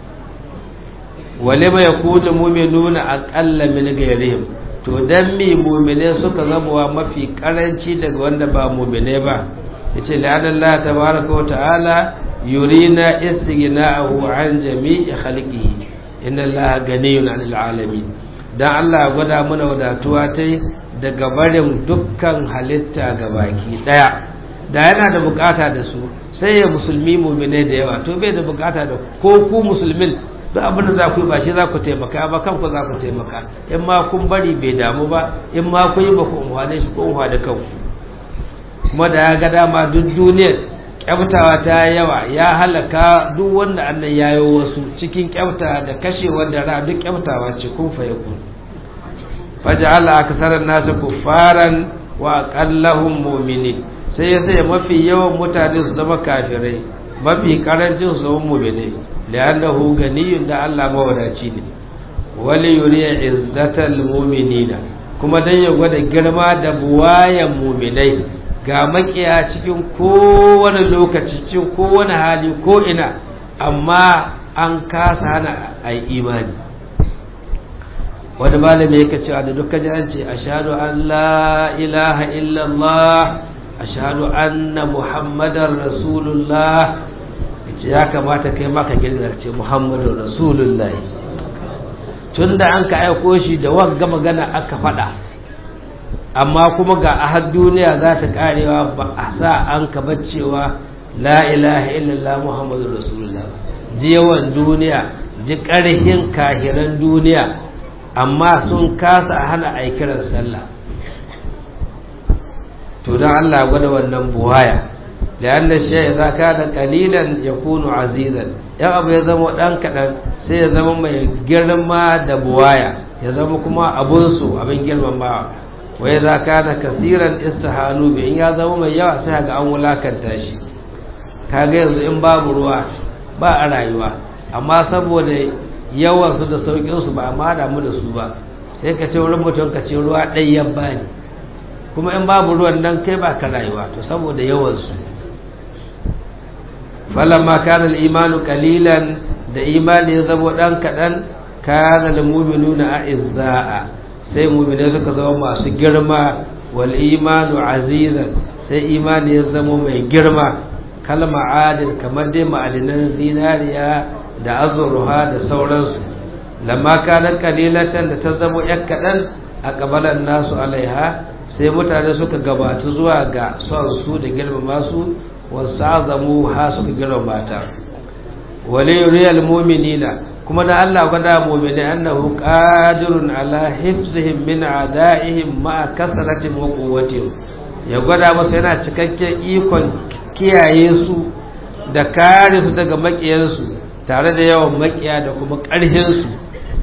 wale ma yakunu mu'minuna aqalla min ghayrihim to dan mi mu'mine suka zama mafi karanci daga wanda ba mu'mine ba yace la'anna Allah tabaaraka wa ta'ala yurina istighna'ahu an jami'i khalqihi inna allaha ganiyun 'anil 'alamin dan Allah gwada mana wadatuwa ta daga barin dukkan halitta ga baki daya da yana da bukata da su sai ya musulmi mu'mine da yawa to bai da bukata da ko ku musulmin duk abin da za ku yi ba shi za ku taimaka ba kanku za ku taimaka in ma kun bari bai damu ba in ma kun yi ba ku umhane shi ko umhane kanku kuma da ya ga dama duk duniyar kyaftawa ta yawa ya halaka duk wanda annan yayo wasu cikin kyafta da kashe wanda ra duk kyaftawa ce kun fa yakun faj'ala aksaran nasu kuffaran wa aqallahum mu'minin sai ya sai mafi yawan mutane su zama kafirai mafi karancin su zama mu'minai li'annahu ganiyun da Allah mawadaci ne wali yuriya izzatal mu'minina kuma dan ya gwada girma da buwayan mu'minai ga makiya cikin kowane lokaci cikin kowane hali ko ina amma an kasa hana a imani wani malami yake cewa da duka ji an ce ashhadu an la ilaha illallah ashhadu anna muhammadar rasulullah yace ya kamata kai maka girgar ce muhammadar rasulullah tunda an ka aiko shi da wagga magana aka faɗa amma kuma ga ahad duniya za ta karewa ba a sa an ka cewa la ilaha illallah muhammadu rasulullah ji yawan duniya ji ƙarhin kahiran duniya amma sun kasa hana a kiran sallah to don allah gwada wannan buwaya لأن الشيء إذا كان قليلا يكون عزيزا yan abu ya zama ɗan kaɗan sai ya zama mai girma da buwaya ya zama kuma abunsu abin girmamawa wai za ka da kasiran istihanu bi in ya zama mai yawa sai ga an wulakanta shi kaga yanzu in babu ruwa ba a rayuwa amma saboda yawan su da saukin su ba amma damu da su ba sai ka ce wurin mutum ka ce ruwa ɗai ya bani kuma in babu ruwan nan kai ba ka rayuwa to saboda yawan su falamma kana al-imanu qalilan da imani ya zama dan kadan kana al-mu'minuna a'izza'a sai mu'minai suka zama masu girma wal imanu azizan sai imani ya zama mai girma kalma adil kamar dai ma'adinan zinariya da azurha da sauransu lamma kana qalilatan da ta zama yak kadan a kabalan nasu alaiha sai mutane suka gabatu zuwa ga son su da girmama su wasu azamu ha suka girmama ta wale riyal mu'minina kuma da Allah gwada mu'mini annahu qadirun ala hifzihim min a'da'ihim ma kasratin wa quwwatihim ya gwada masa yana cikakken ikon kiyaye su da kare su daga makiyansu tare da yawan makiya da kuma ƙarhin su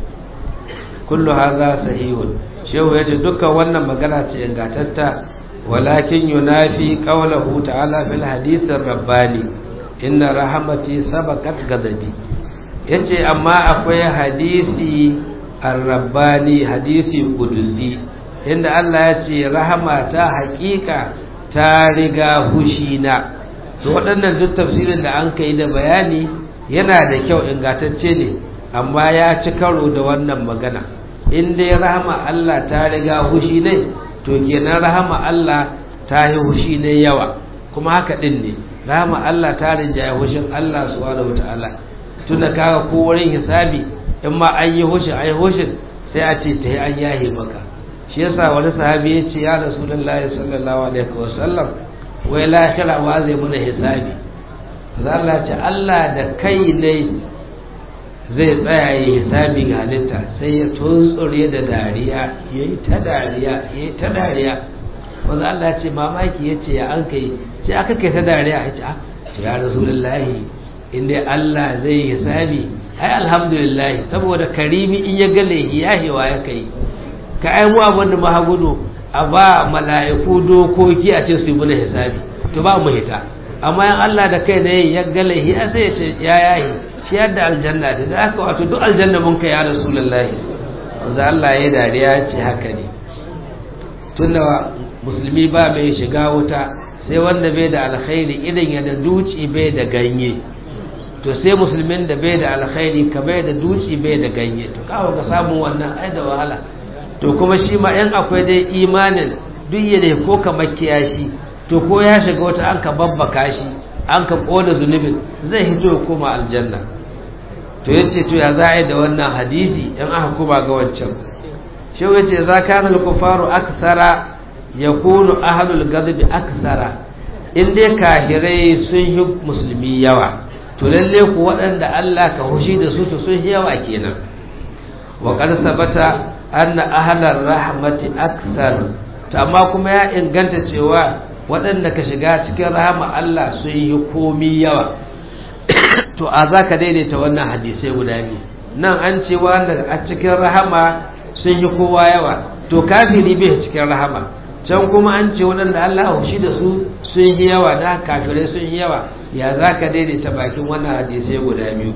kullu hadha sahihun shehu yace dukkan wannan magana ce ingantatta walakin yunafi qawluhu ta'ala fil hadith rabbani inna rahmati sabaqat ghadabi yace amma akwai hadisi ar-rabbani hadisi qudusi inda Allah ya ce rahama ta haƙiƙa ta riga hushina to waɗannan duk tafsirin da an kai da bayani yana da kyau ingantacce ne amma ya ci karo da wannan magana in dai rahama Allah ta riga hushi ne to kenan rahama Allah ta yi hushi ne yawa kuma haka din ne rahama Allah ta rinjaye hushin Allah subhanahu wataala tunda kaga ko wurin hisabi in ma an yi hushin ai hushin sai a ce ta yi an yahe maka shi yasa wani sahabi ya ce ya rasulullahi sallallahu alaihi wasallam wai lahira wa zai muna hisabi Allah ce Allah da kai ne zai tsaya yi hisabi ga halitta sai ya tuntsure da dariya ya yi ta dariya ya yi ta dariya wanda Allah ce mamaki ya ce ya an kai ce aka kai ta dariya ya ce a ce ya rasulullahi inda Allah zai hisabi ai alhamdulillah saboda karimi in ya gale ya hewa ya kai ka ai mu abin da maha gudu a ba mala'iku dokoki a ce su yi muna hisabi to ba mu hita amma yan Allah da kai ne ya gale ya sai ya ce ya yahi shi yadda aljanna da da aka wato duk aljanna mun kai ya rasulullahi wanda Allah ya dariya ce haka ne tunda musulmi ba mai shiga wuta sai wanda bai da alkhairi idan ya da duci bai da ganye to sai musulmin da bai da alkhairi ka bai da duci bai da ganye to kawo ka samu wannan ai da wahala to kuma shi ma yan akwai dai imanin duk yadda ko ka makiya shi to ko ya shiga wata an ka babbaka shi an ka kona zunubin zai hito ya koma aljanna to yace to ya za a yi da wannan hadisi in aka kuma ga wancan shi yace za kana al-kufaru aksara yakunu ahlul ghadab aksara in dai kahirai sun yi musulmi yawa to lalle ku waɗanda Allah ka hushi da su to sun yawa kenan wa qad sabata anna ahlar rahmati aksar to amma kuma ya inganta cewa waɗanda ka shiga cikin rahama Allah sun yi komi yawa to a za ka daidaita wannan hadisai guda biyu nan an ce wanda a cikin rahama sun yi kowa yawa to kafiri bai cikin rahama can kuma an ce waɗanda Allah shi da su sun yi yawa da kafirai sun yi yawa ya za ka daidaita bakin wannan hadisai guda biyu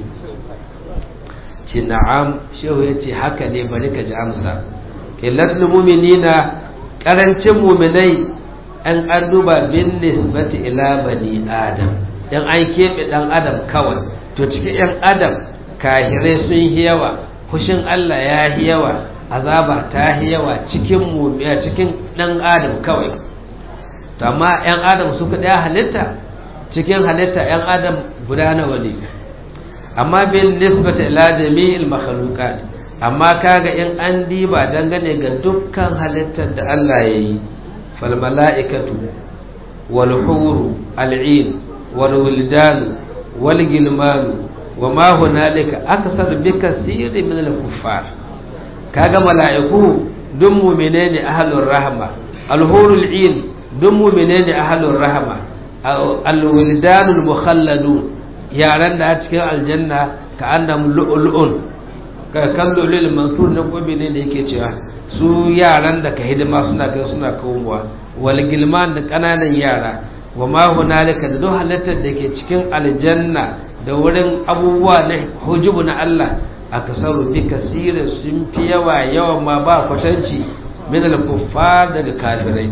ce na'am shehu ya ce haka ne bari ka ji amsa illatul mu'minina karancin mu'minai an an duba bin nisbati ila bani adam dan an keɓe ɗan adam kawai to cikin yan adam kahirai sun yi yawa kushin Allah ya yi yawa azaba ta yi yawa cikin mu'mina cikin ɗan adam kawai to amma yan adam suka ɗaya halitta cikin halitta yan adam guda nawa ne amma bin nisbati ila jami'il makhluqat amma kaga in an diba dangane ga dukkan halittar da Allah ya yi fal mala'ikatu wal huru al'in wal wildan wal gilman wa ma hunalika akthar bi kaseer min al kuffar kaga mala'iku duk mu'mine ne ahlur rahma al huru al'in duk mu'mine ne ahlur rahma al wildan al mukhalladun yaran da a cikin aljanna ka annam lu'lu'un ka kallo lil mansur na gobe ne da yake cewa su yaran da ka hidima suna kai suna kawowa wal gilman da kananan yara wa ma hunalika da duk halittar da ke cikin aljanna da wurin abubuwa na hujubu na Allah akasaru bi kasirin sun fi yawa yawan ma ba kwatanci min al kuffar daga kafirai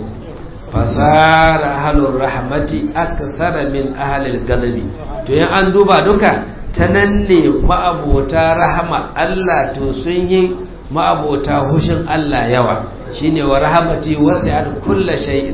fasara ahlur rahmati akthara min ahlil ghadabi to yan an duba duka ta nan ne ma'abota rahama Allah to sun yi ma'abota hushin Allah yawa shine wa rahamati wasi'at kulla shay'in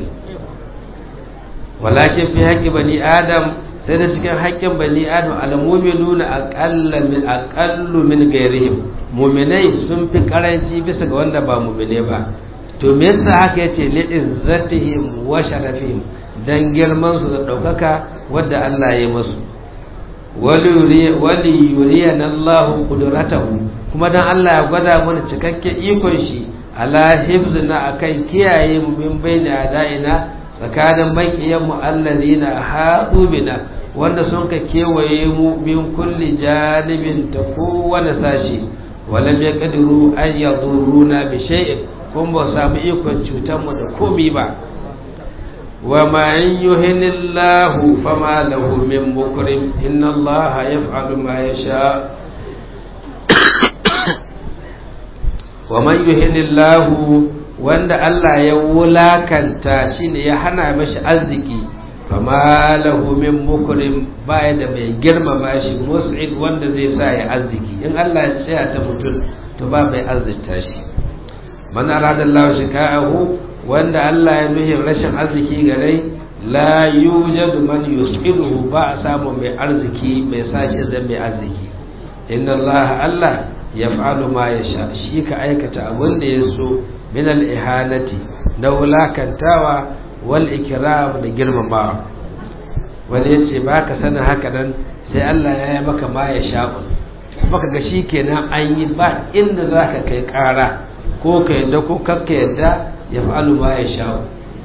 walakin fi haqqi bani adam sai da cikin haƙƙin bani adam al-mu'minuna aqalla min aqallu min ghairihim mu'minai sun fi karanci bisa ga wanda ba mu'mine ba to me yasa haka yace li izzatihim wa sharafihim dan girman su da daukaka wanda Allah ya yi musu wali yuriyan Allah kudratahu kuma dan Allah ya gwada mana cikakken ikon shi ala hifzina akan kiyaye mu min baini adaina tsakanin makiyan mu allazina haɗu bina wanda sun ka kewaye mu min kulli janibin ta kowane sashi walam yaqdiru an yadurruna bi shay'in kun ba samu ikon cutar mu da komi ba wa ma yuhinillahu fama lahu min mukrim inna allaha yaf'alu ma yasha wa man yuhinillahu wanda Allah ya wulakanta shine ya hana mashi arziki fama lahu min mukrim baya da mai girmama shi mus'id wanda zai sa ya arziki in Allah ya tsaya ta mutum to ba mai arzikta shi man arada Allah shika'ahu wanda Allah ya nuhi rashin arziki gare la yujadu man yus'iduhu ba a samu mai arziki mai sashi zan mai arziki inna Allah Allah yaf'alu ma yasha shi ka aikata abin da ya so min al-ihanati da wulakantawa wal ikram da girmamawa wani ya ce ba ka sanin haka nan sai Allah ya yi maka ma ya sha'un baka ga shi kenan an yi ba inda za ka kai ƙara ko ka yadda ko kakka yadda ya fa'alu ma ya sha'un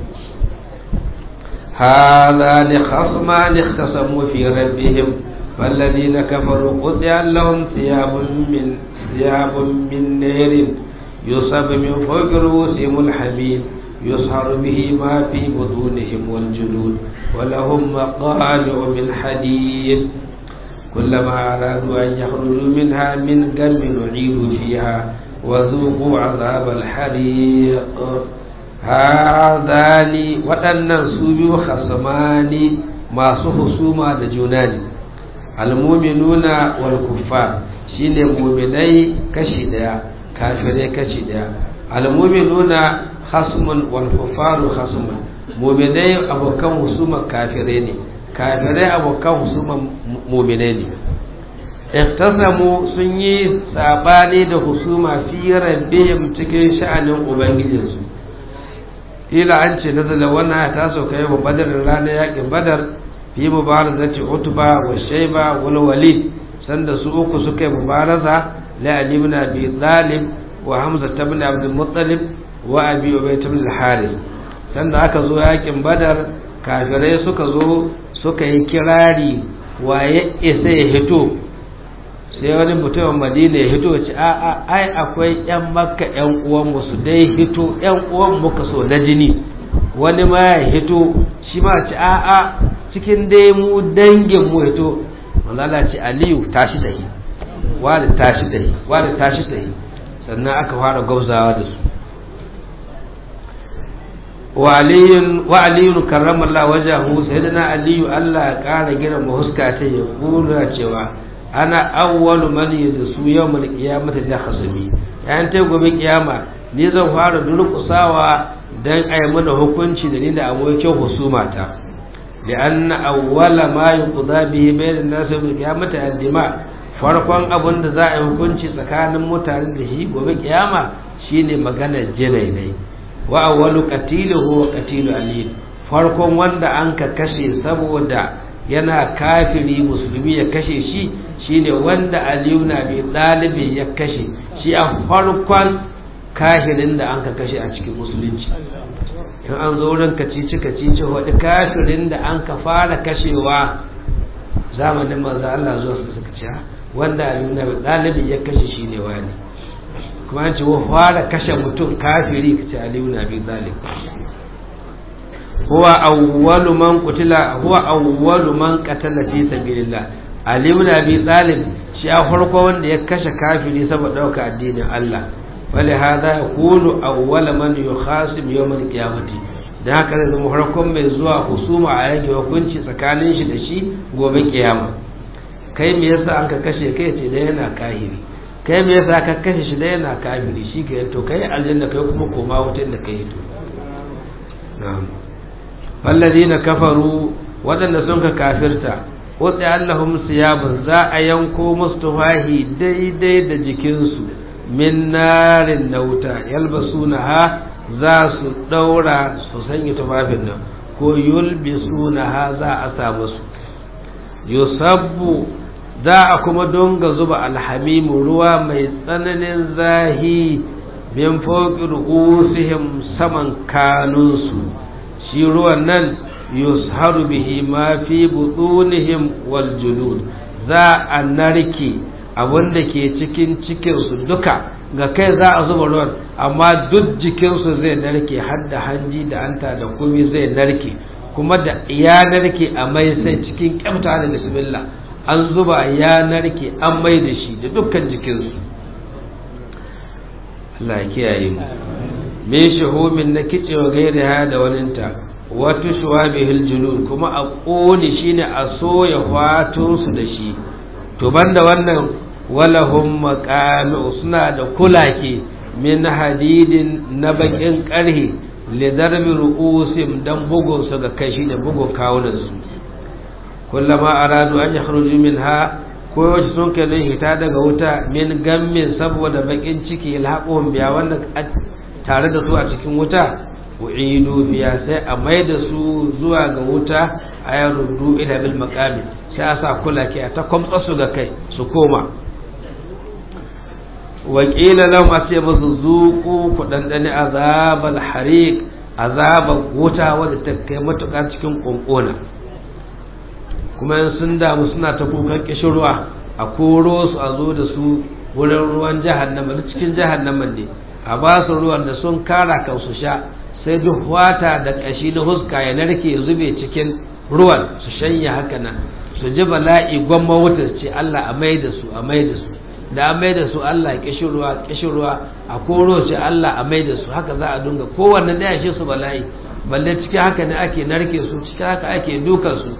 هذان خصمان اختصموا في ربهم فالذين كفروا قطع لهم ثياب من ثياب من نير يصب من فوق رؤوسهم الحميم يصهر به ما في بطونهم والجلود ولهم مقامع من حديد كلما أرادوا أن يخرجوا منها من غم نعيدوا فيها وذوقوا عذاب الحريق هذان waɗannan su biyu khasamani masu husuma da juna ne almuminuna wal kuffar shine muminai kashi daya kafirai kashi daya almuminuna hasmun wal kufaru hasmun muminai abokan husuma kafirai ne kafirai abokan husuma muminai ne ikhtasamu sun yi sabani da husuma fi rabbihim cikin sha'anin ubangijinsu ila an ce nazala wannan ta sauka yau badar ranar yakin badar fi mubarazati utba wa shayba wal walid sanda su uku suka yi mubaraza la ali ibn abi talib wa hamza ibn abd muttalib wa abi ubay ibn al-harith sanda aka zo yakin badar kafirai suka zo suka yi kirari waye isa ya hito sai wani mutumin madina ya hito ci a a ai akwai yan makka yan uwan musu dai hito yan uwan muka so na jini wani ma ya hito shi ma ci a a cikin dai mu dangin mu hito manzala ce aliyu tashi tahi wani tashi tahi wani tashi tahi sannan aka fara gwabzawa da su wa aliyun karramallah wajahu sayyidina aliyu Allah ya kara girma huska ta ya kula cewa ana awwalu man yadsu yawmal qiyamati da khasami yayin ta gobe kiyama ni zan fara durƙusawa dan ayi mana hukunci da ni da abokin husumata لأن أول ما يقضى به بين الناس يوم القيامة الدماء farkon abin da za a yi hukunci tsakanin mutane da shi gobe kiyama shine maganar jinainai wa awwalu qatiluhu wa qatilu ali farkon wanda an ka kashe saboda yana kafiri musulmi ya kashe shi shine wanda aliyu na bi dalibi ya kashe shi a farkon kafirin da an ka kashe a cikin musulunci in an zo wurin kacici kacici wadda kafirin da an ka fara kashewa zamanin manzo Allah zuwa su suka ce wanda aluna dalibin ya kashe shi ne wani kuma an ce wa fara kashe mutum kafiri kace aluna bi zalim huwa awwalu man qutila huwa awwalu man qatala fi sabilillah ali ibn abi talib shi a farko wanda ya kashe kafiri saboda dauka addinin Allah ولهذا يقول أول من يخاصم يوم القيامة da haka zai zama farkon mai zuwa husuma a yanke hukunci tsakanin shi da shi gobe kiyama kai me yasa an ka kashe kai ce da yana kahiri kai me yasa ka kashe shi da yana kahiri shi ke to kai aljanna kai kuma koma wutar da kai to na'am walladina kafaru wadanda sun ka kafirta wutsi allahum siyabun za a yanko musu tufahi daidai da jikinsu min narin na wuta yalbasuna ha za su ɗaura su sanya tufafin nan ko yulbisuna ha za a sa musu yusabbu za a kuma donga zuba alhamimu ruwa mai tsananin zahi min fauki ru'usihim saman kanunsu shi ruwan nan yusharu bihi ma fi butunihim wal julud za a narke abin da ke cikin cikinsu duka ga kai za a zuba ruwan amma duk jikinsu zai narke har da hanji da anta da kumi zai narke kuma da ya narke a mai sai cikin kyamta da bismillah an zuba ya narke an mai da shi da dukkan jikinsu Allah ya kiyaye mu min shuhumin na kicewa gairi ha da waninta wata shuwa bihil julud kuma a ƙone shi ne a soya su da shi to banda wannan walahum maqami'u suna da kulake min hadidin na bakin ƙarhe lidarbi ru'usim dan bugun su ga kai shi da bugun kawunan su kullama aradu an yakhruju minha ko yaushe sun kai hita daga wuta min gammin saboda bakin ciki ilhaquhum biya wanda tare da su a cikin wuta u'idu biya sai a mai da su zuwa ga wuta a ya rudu ila bil maqami sai a sa kula ke ta kwamtsa su ga kai su koma wa qila lahum asay musu zuqu ku dandane azabal hariq azabal wuta wadda ta kai matuƙa cikin kunkuna kuma in sun damu suna ta kukan kishirwa a koro su a zo da su wurin ruwan jahannama cikin jahannama ne a ba su ruwan da sun kara kan su sha sai duk wata da ƙashi na huska ya narke zube cikin ruwan su shanya haka nan su ji bala'i gwamma wutar ce Allah a mai da su a mai da su da a mai da su Allah ƙishi ruwa ƙishi ruwa a koro ce Allah a mai da su haka za a dunga kowanne da ya shi su bala'i balle cikin haka ne ake narke su cikin haka ake dukan su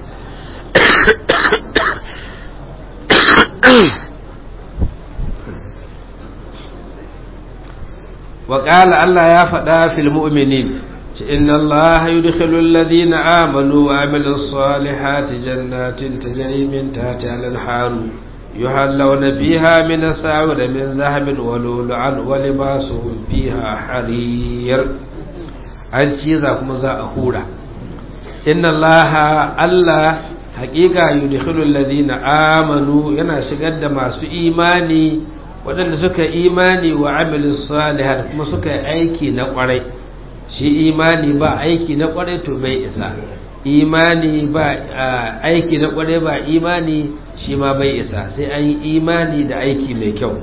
وقال الله يا فدا في المؤمنين إن الله يدخل الذين آمنوا وعملوا الصالحات جنات تجري من تحتها الأنهار يحلون فيها من أساور من ذهب ولؤلؤا ولباسهم فيها حرير an ci za kuma za a hura inna allaha allah haƙiƙa yudkhilul ladina amanu yana shigar da masu imani waɗanda suka imani wa amilin salihat kuma suka yi aiki na ƙwarai shi imani ba aiki na ƙwarai to bai isa imani ba aiki na ƙwarai ba imani shi ma bai isa sai an yi imani da aiki mai kyau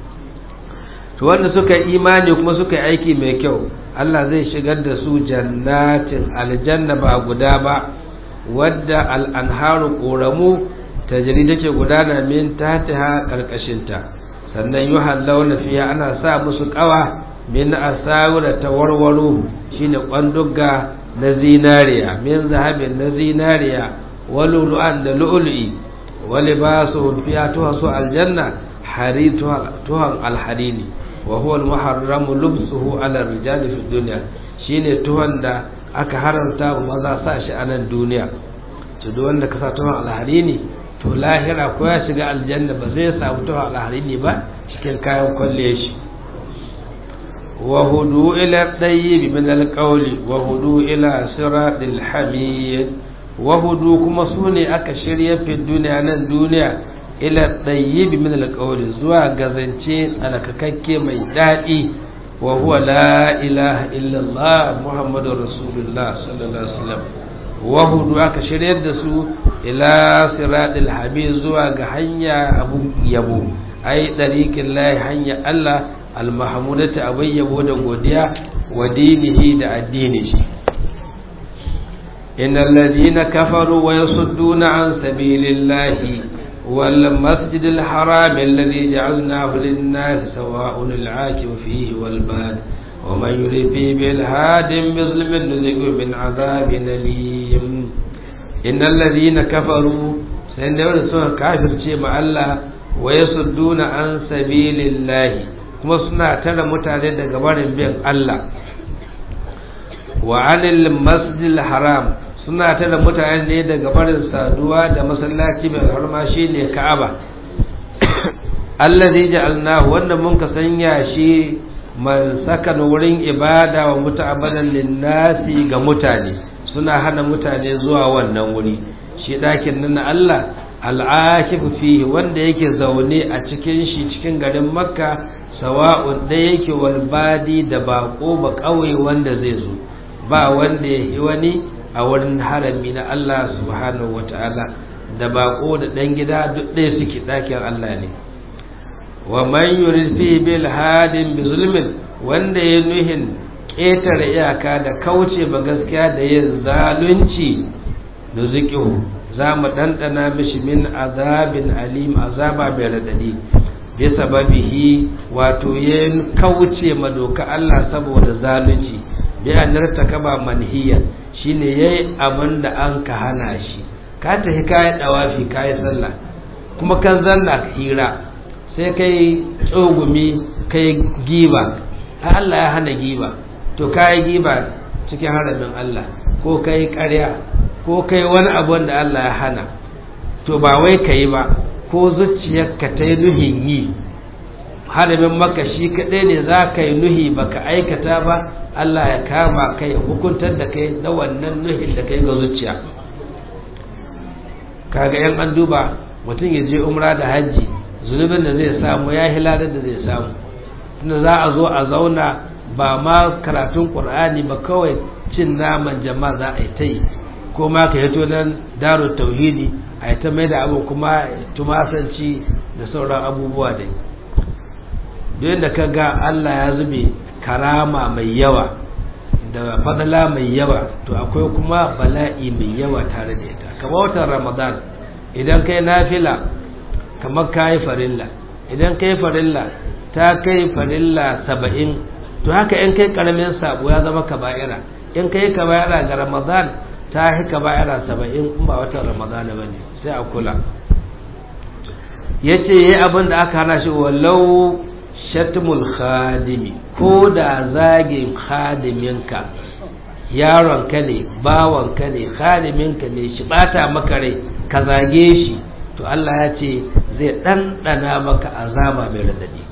to wanda suka yi imani kuma suka yi aiki mai kyau Allah zai shigar da su jannatin aljanna ba guda ba wadda al'anharu ƙoramu ta jiri take gudana min tatiha ƙarƙashinta sannan yi hallauna fiya ana sa musu kawa min asawira ta warwaro shine kwandugga na zinariya min zahabin na zinariya walulu'an da lu'ulu'i wali ba su fiya tuha su aljanna hari tuhan alharini wa huwa almuharramu lubsuhu ala rijali fi dunya shine tuhan da aka haramta wa maza sa shi a nan duniya to duk wanda ka sa tuhan alharini to lahira ko ya shiga aljanna ba zai samu tuha alharini ba cikin kayan kwalle shi wa hudu ila tayyib min alqawli wa hudu ila siratil hamid wa hudu kuma sune aka shirya fi duniya nan duniya ila tayyib min alqawli zuwa gazance tsalakakakke mai dadi wa huwa la ilaha illa allah muhammadur rasulullah sallallahu alaihi wasallam wahudu aka shiryar da su ila siratul habib zuwa ga hanya abu yabo ai dariqin lahi hanya Allah almahmudati abin yabo da godiya wa dinihi da addini shi innal ladina kafaru wa yasudduna an sabilillahi wal masjidil haram alladhi ja'alnahu lin-nas sawa'un al-'akif fihi wal bad ومن يرد فيه بالهاد بظلم نذقه من عذاب أليم إن الذين كفروا سيدنا سنة كافر شيء مع الله ويصدون عن سبيل الله kuma suna tara mutane daga barin bin Allah wa anil masjidil haram suna tara mutane ne daga barin saduwa da masallaci mai harma shine Ka'aba allazi ja'alnahu wanda mun ka sanya shi man sakan wurin ibada wa muta'amalan linnasi ga mutane suna hana mutane zuwa wannan wuri shi ɗakin nan na Allah al'akifu fihi wanda yake zaune a cikin shi cikin garin makka sawa'un da yake walbadi da bako ba ƙauye wanda zai zo ba wanda ya yi wani a wurin harami na Allah subhanahu wata'ala da bako da ɗan gida duk ɗaya suke ɗakin Allah ne wa man yurid fi bil hadin bi zulmin wanda ya nuhin ƙetare iyaka da kauce ba gaskiya da yin zalunci da zikihu za mu ɗanɗana mishi min azabin alim azaba mai raɗaɗi bi sababihi wato ya kauce ma doka Allah saboda zalunci bi an kaba manhiya shine yayi abin da an ka hana shi ka tafi kayi dawafi kayi sallah kuma kan zanna hira sai kai tsogumi kai giba Allah ya hana giba to kayi giba cikin haramin Allah ko kai ƙarya ko kai wani abu da Allah ya hana to ba wai ka yi ba ko zuciyarka ta yi nuhin yi haramin maka shi kaɗai ne za ka yi nuhi ba ka aikata ba Allah ya kama kai hukuntar da kai na wannan nuhin da kai ga zuciya kaga yan an duba mutum ya je umra da hajji zunubin da zai samu ya hilalar da zai samu tunda za a zo a zauna ba ma karatun ƙur'ani ba kawai cin naman jama'a za a yi ta yi ko ma ka hito nan daro tauhidi a yi ta mai da abu kuma tumasanci da sauran abubuwa dai duk da ka ga Allah ya zube karama mai yawa da fadala mai yawa to akwai kuma bala'i mai yawa tare da ita kamar watan ramadan idan kai nafila kamar kayi farilla idan kai farilla ta kai farilla saba'in to haka in kai karamin sabo ya zama kaba'ira in kai kaba'ira ga ramadan ta yi kaba'ira saba'in in ba watan ramadan ba ne sai a kula ya ce yi abin da aka hana shi walau shatmul khadimi ko da zagin khadiminka yaronka ne bawanka ne khadiminka ne shi bata maka rai ka zage shi to Allah ya ce zai ɗanɗana maka azaba mai radadi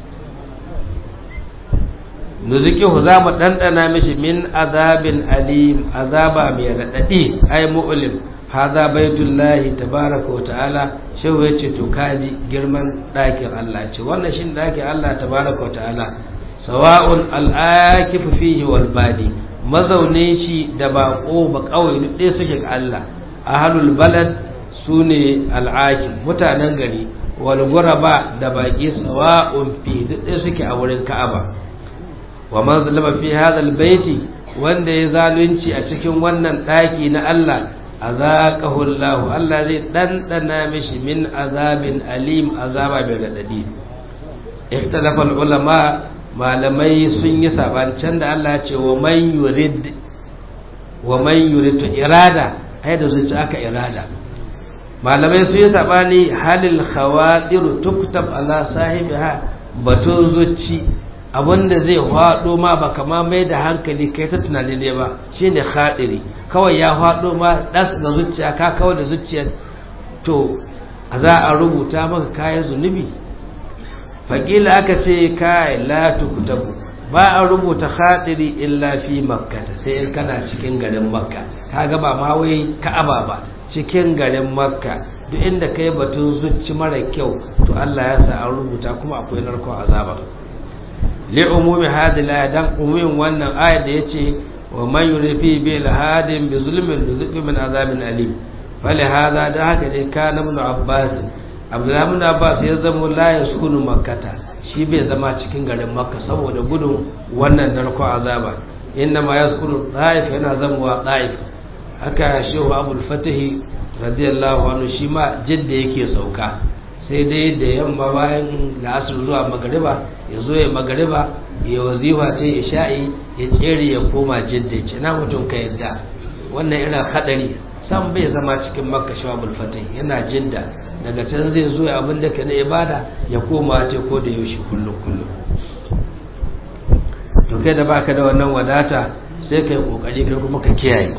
nuzikihu za mu ɗanɗana mishi min azabin alim azaba mai raɗaɗi ai mu'lim haza baitullahi tabaraka wa ta'ala shehu ya ce to kaji girman ɗakin Allah ce wannan shi ɗakin Allah tabaraka wa ta'ala sawa'un al'akifu fihi wal badi mazaunin shi da baƙo ba kawai duk ɗaya suke ga Allah ahlul balad sune al'akim mutanen gari wal guraba da baƙi sawa'un fi duk ɗaya suke a wurin Ka'aba wa man zalama fi hadha baiti wanda ya zalunci a cikin wannan ɗaki na Allah azaqahu Allah Allah zai dandana mishi min azabin alim azaba mai radadi ikhtalafa ulama malamai sun yi sabancin da Allah ce wa man yurid wa man yurid irada ai da zuci aka irada malamai sun yi sabani halil khawadir tuktab ala sahibiha batun zuci abinda zai hwado ma ba kama mai da hankali kai ta tunani ne ba shine khadiri kawai ya hwado ma das da zuciya ka kawai da zuciyar to za a rubuta maka kayan zunubi faƙila aka ce kai la tuktabu ba a rubuta khadiri illa fi makka sai in kana cikin garin makka kaga ba ma wai ka'aba ba cikin garin makka duk inda kai batun zuci mara kyau to Allah ya sa an rubuta kuma akwai narkon azaba li umumi hadhihi la dan umumin wannan ayat da yace wa man yurifi bil hadin bi zulmin yuzqi min azabin alim fali hada da haka ne kana ibn abbas abdullahi ibn abbas ya zama la yaskunu makkata shi bai zama cikin garin makka saboda gudun wannan narko azaba inna ma yaskunu taif yana zama taif haka shehu abul fatahi radiyallahu anhu shi ma jidda yake sauka sai dai da yamma bayan la'asar zuwa magariba ya zo ya magariba ya wazifa ta ya sha'i ya tsere ya koma jidda ce na mutum ka yadda wannan irin hadari san bai zama cikin makka shawabul fatih yana jidda daga can zai zo abin da ka na ibada ya koma ce ko da yaushe kullum kullum to kai da baka da wannan wadata sai kai kokari kai kuma ka kiyaye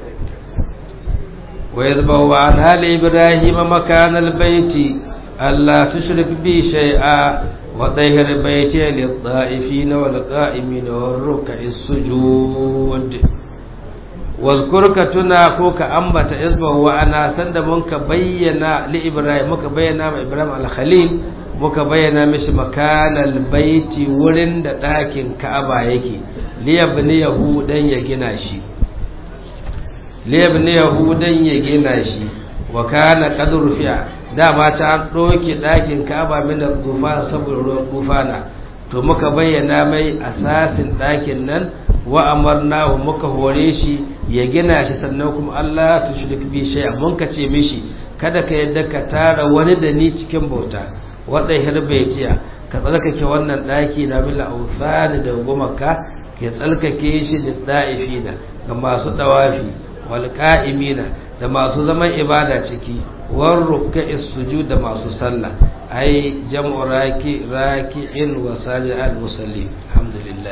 wa yadbawu an hal ibrahim makan albayti alla tushrik bi shay'a wa tahir bayti lit-ta'ifin wal-qa'imin war-ruk'is sujud wazkurka tuna ko ka ambata isbahu wa ana sanda mun ka bayyana li ibrahim muka bayyana ma ibrahim al-khalil muka bayyana mishi makanal baiti wurin da ɗakin ka'aba yake liyabni yahudan ya gina shi liyabni yahudan ya gina shi wa kana qad rufi'a dama ta ɗauke ɗakin kaba min da tufa saboda ruwan tufana to muka bayyana mai asasin ɗakin nan wa amarnahu muka hore shi ya gina shi sannan kuma Allah tu shirk bi shay'a mun ka ce mishi kada ka yadda ka tara wani da ni cikin bauta wadda hirbaitiya ka tsarkake wannan ɗaki na bil awsani da gumaka ke tsarkake shi da da'ifina ga masu dawafi wal qa'imina da masu zaman ibada ciki war ruka'is sujud da masu sallah ai jam'u raki raki'in wa sajid musalli alhamdulillah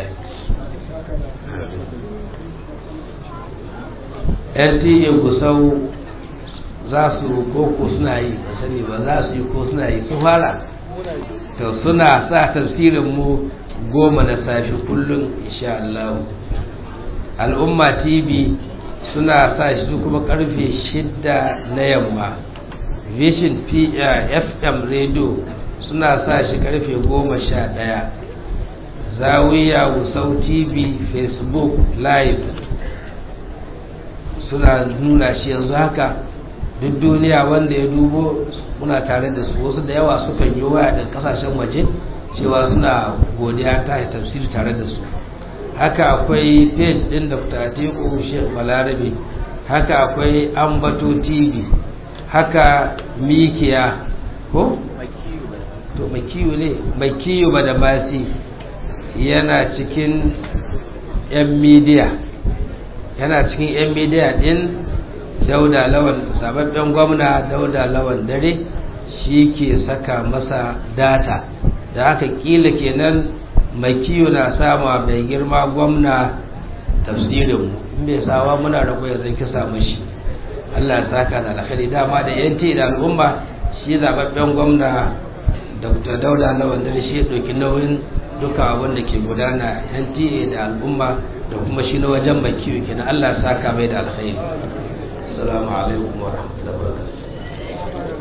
NTA gusau za su ko ko suna yi ba sani ba za su yi ko suna yi su fara to suna sa tafsirin mu goma na safi kullum insha Allah al'umma tv suna sa shi kuma karfe shidda na yamma vision fm radio suna sa shi karfe goma sha ɗaya zawiya wusau tv facebook live suna nuna shi yanzu haka duk duniya wanda ya dubo muna tare da su wasu da yawa sukan yi waya da kasashen waje cewa suna godiya ta tafsiri tare da su haka akwai page din dr atiku sheikh balarabe haka akwai ambato tv haka mikiya ko to makiyu ne makiyu ba da basi yana cikin yan midiya yana cikin yan midiya din dauda lawan sababben gwamna dauda lawan dare shi ke saka masa data da haka kila kenan makiyu na sama mai girma gwamna tafsirinmu in bai sawa muna rago ya zai kisa mashi Allah ya saka da alkhairi dama da yanti da al'umma shi zababben gwamna Dr. Dauda Lawan da shi ɗauki nauyin duka abin da ke gudana NTA da al'umma da kuma shi na wajen makiyu kenan Allah ya saka mai da alkhairi assalamu alaikum wa rahmatullahi wa barakatuh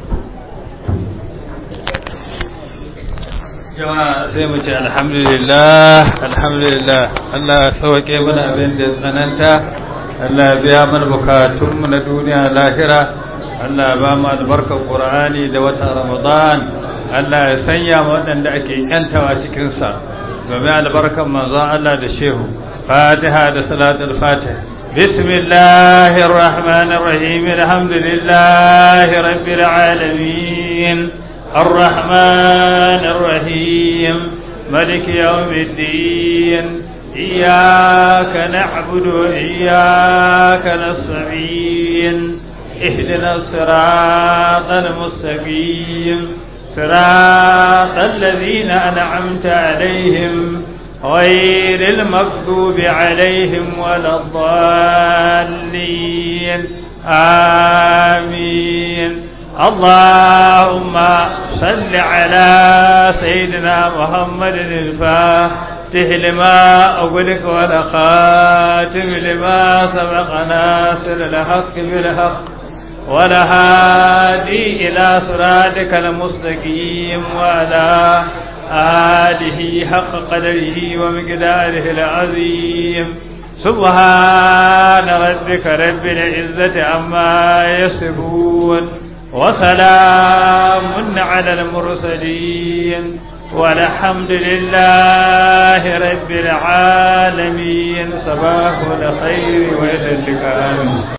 jama'a sai mu ce alhamdulillah alhamdulillah Allah ya sauke mana abin da tsananta Allah ya biya mana bukatunmu na duniya lahira Allah ya ba mu albarkar Qur'ani da watan Ramadan Allah ya sanya mu waɗanda ake yantawa cikin sa domin albarkar manzon Allah da shehu Fatiha da salatul Fatih بسم الله الرحمن الرحيم الحمد لله رب العالمين الرحمن الرحيم ملك يوم الدين إياك نعبد وإياك نستعين اهدنا الصراط المستقيم صراط الذين أنعمت عليهم غير المغضوب عليهم ولا الضالين آمين اللهم صل على سيدنا محمد الفاتح لما أغلق والخاتم لما سبق ناصر الحق بالحق ولهادي إلى صراطك المستقيم وعلى آله حق قدره ومقداره العظيم سبحان ربك رب العزة عما يصفون وسلام على المرسلين والحمد لله رب العالمين صباح الخير وإلى اللقاء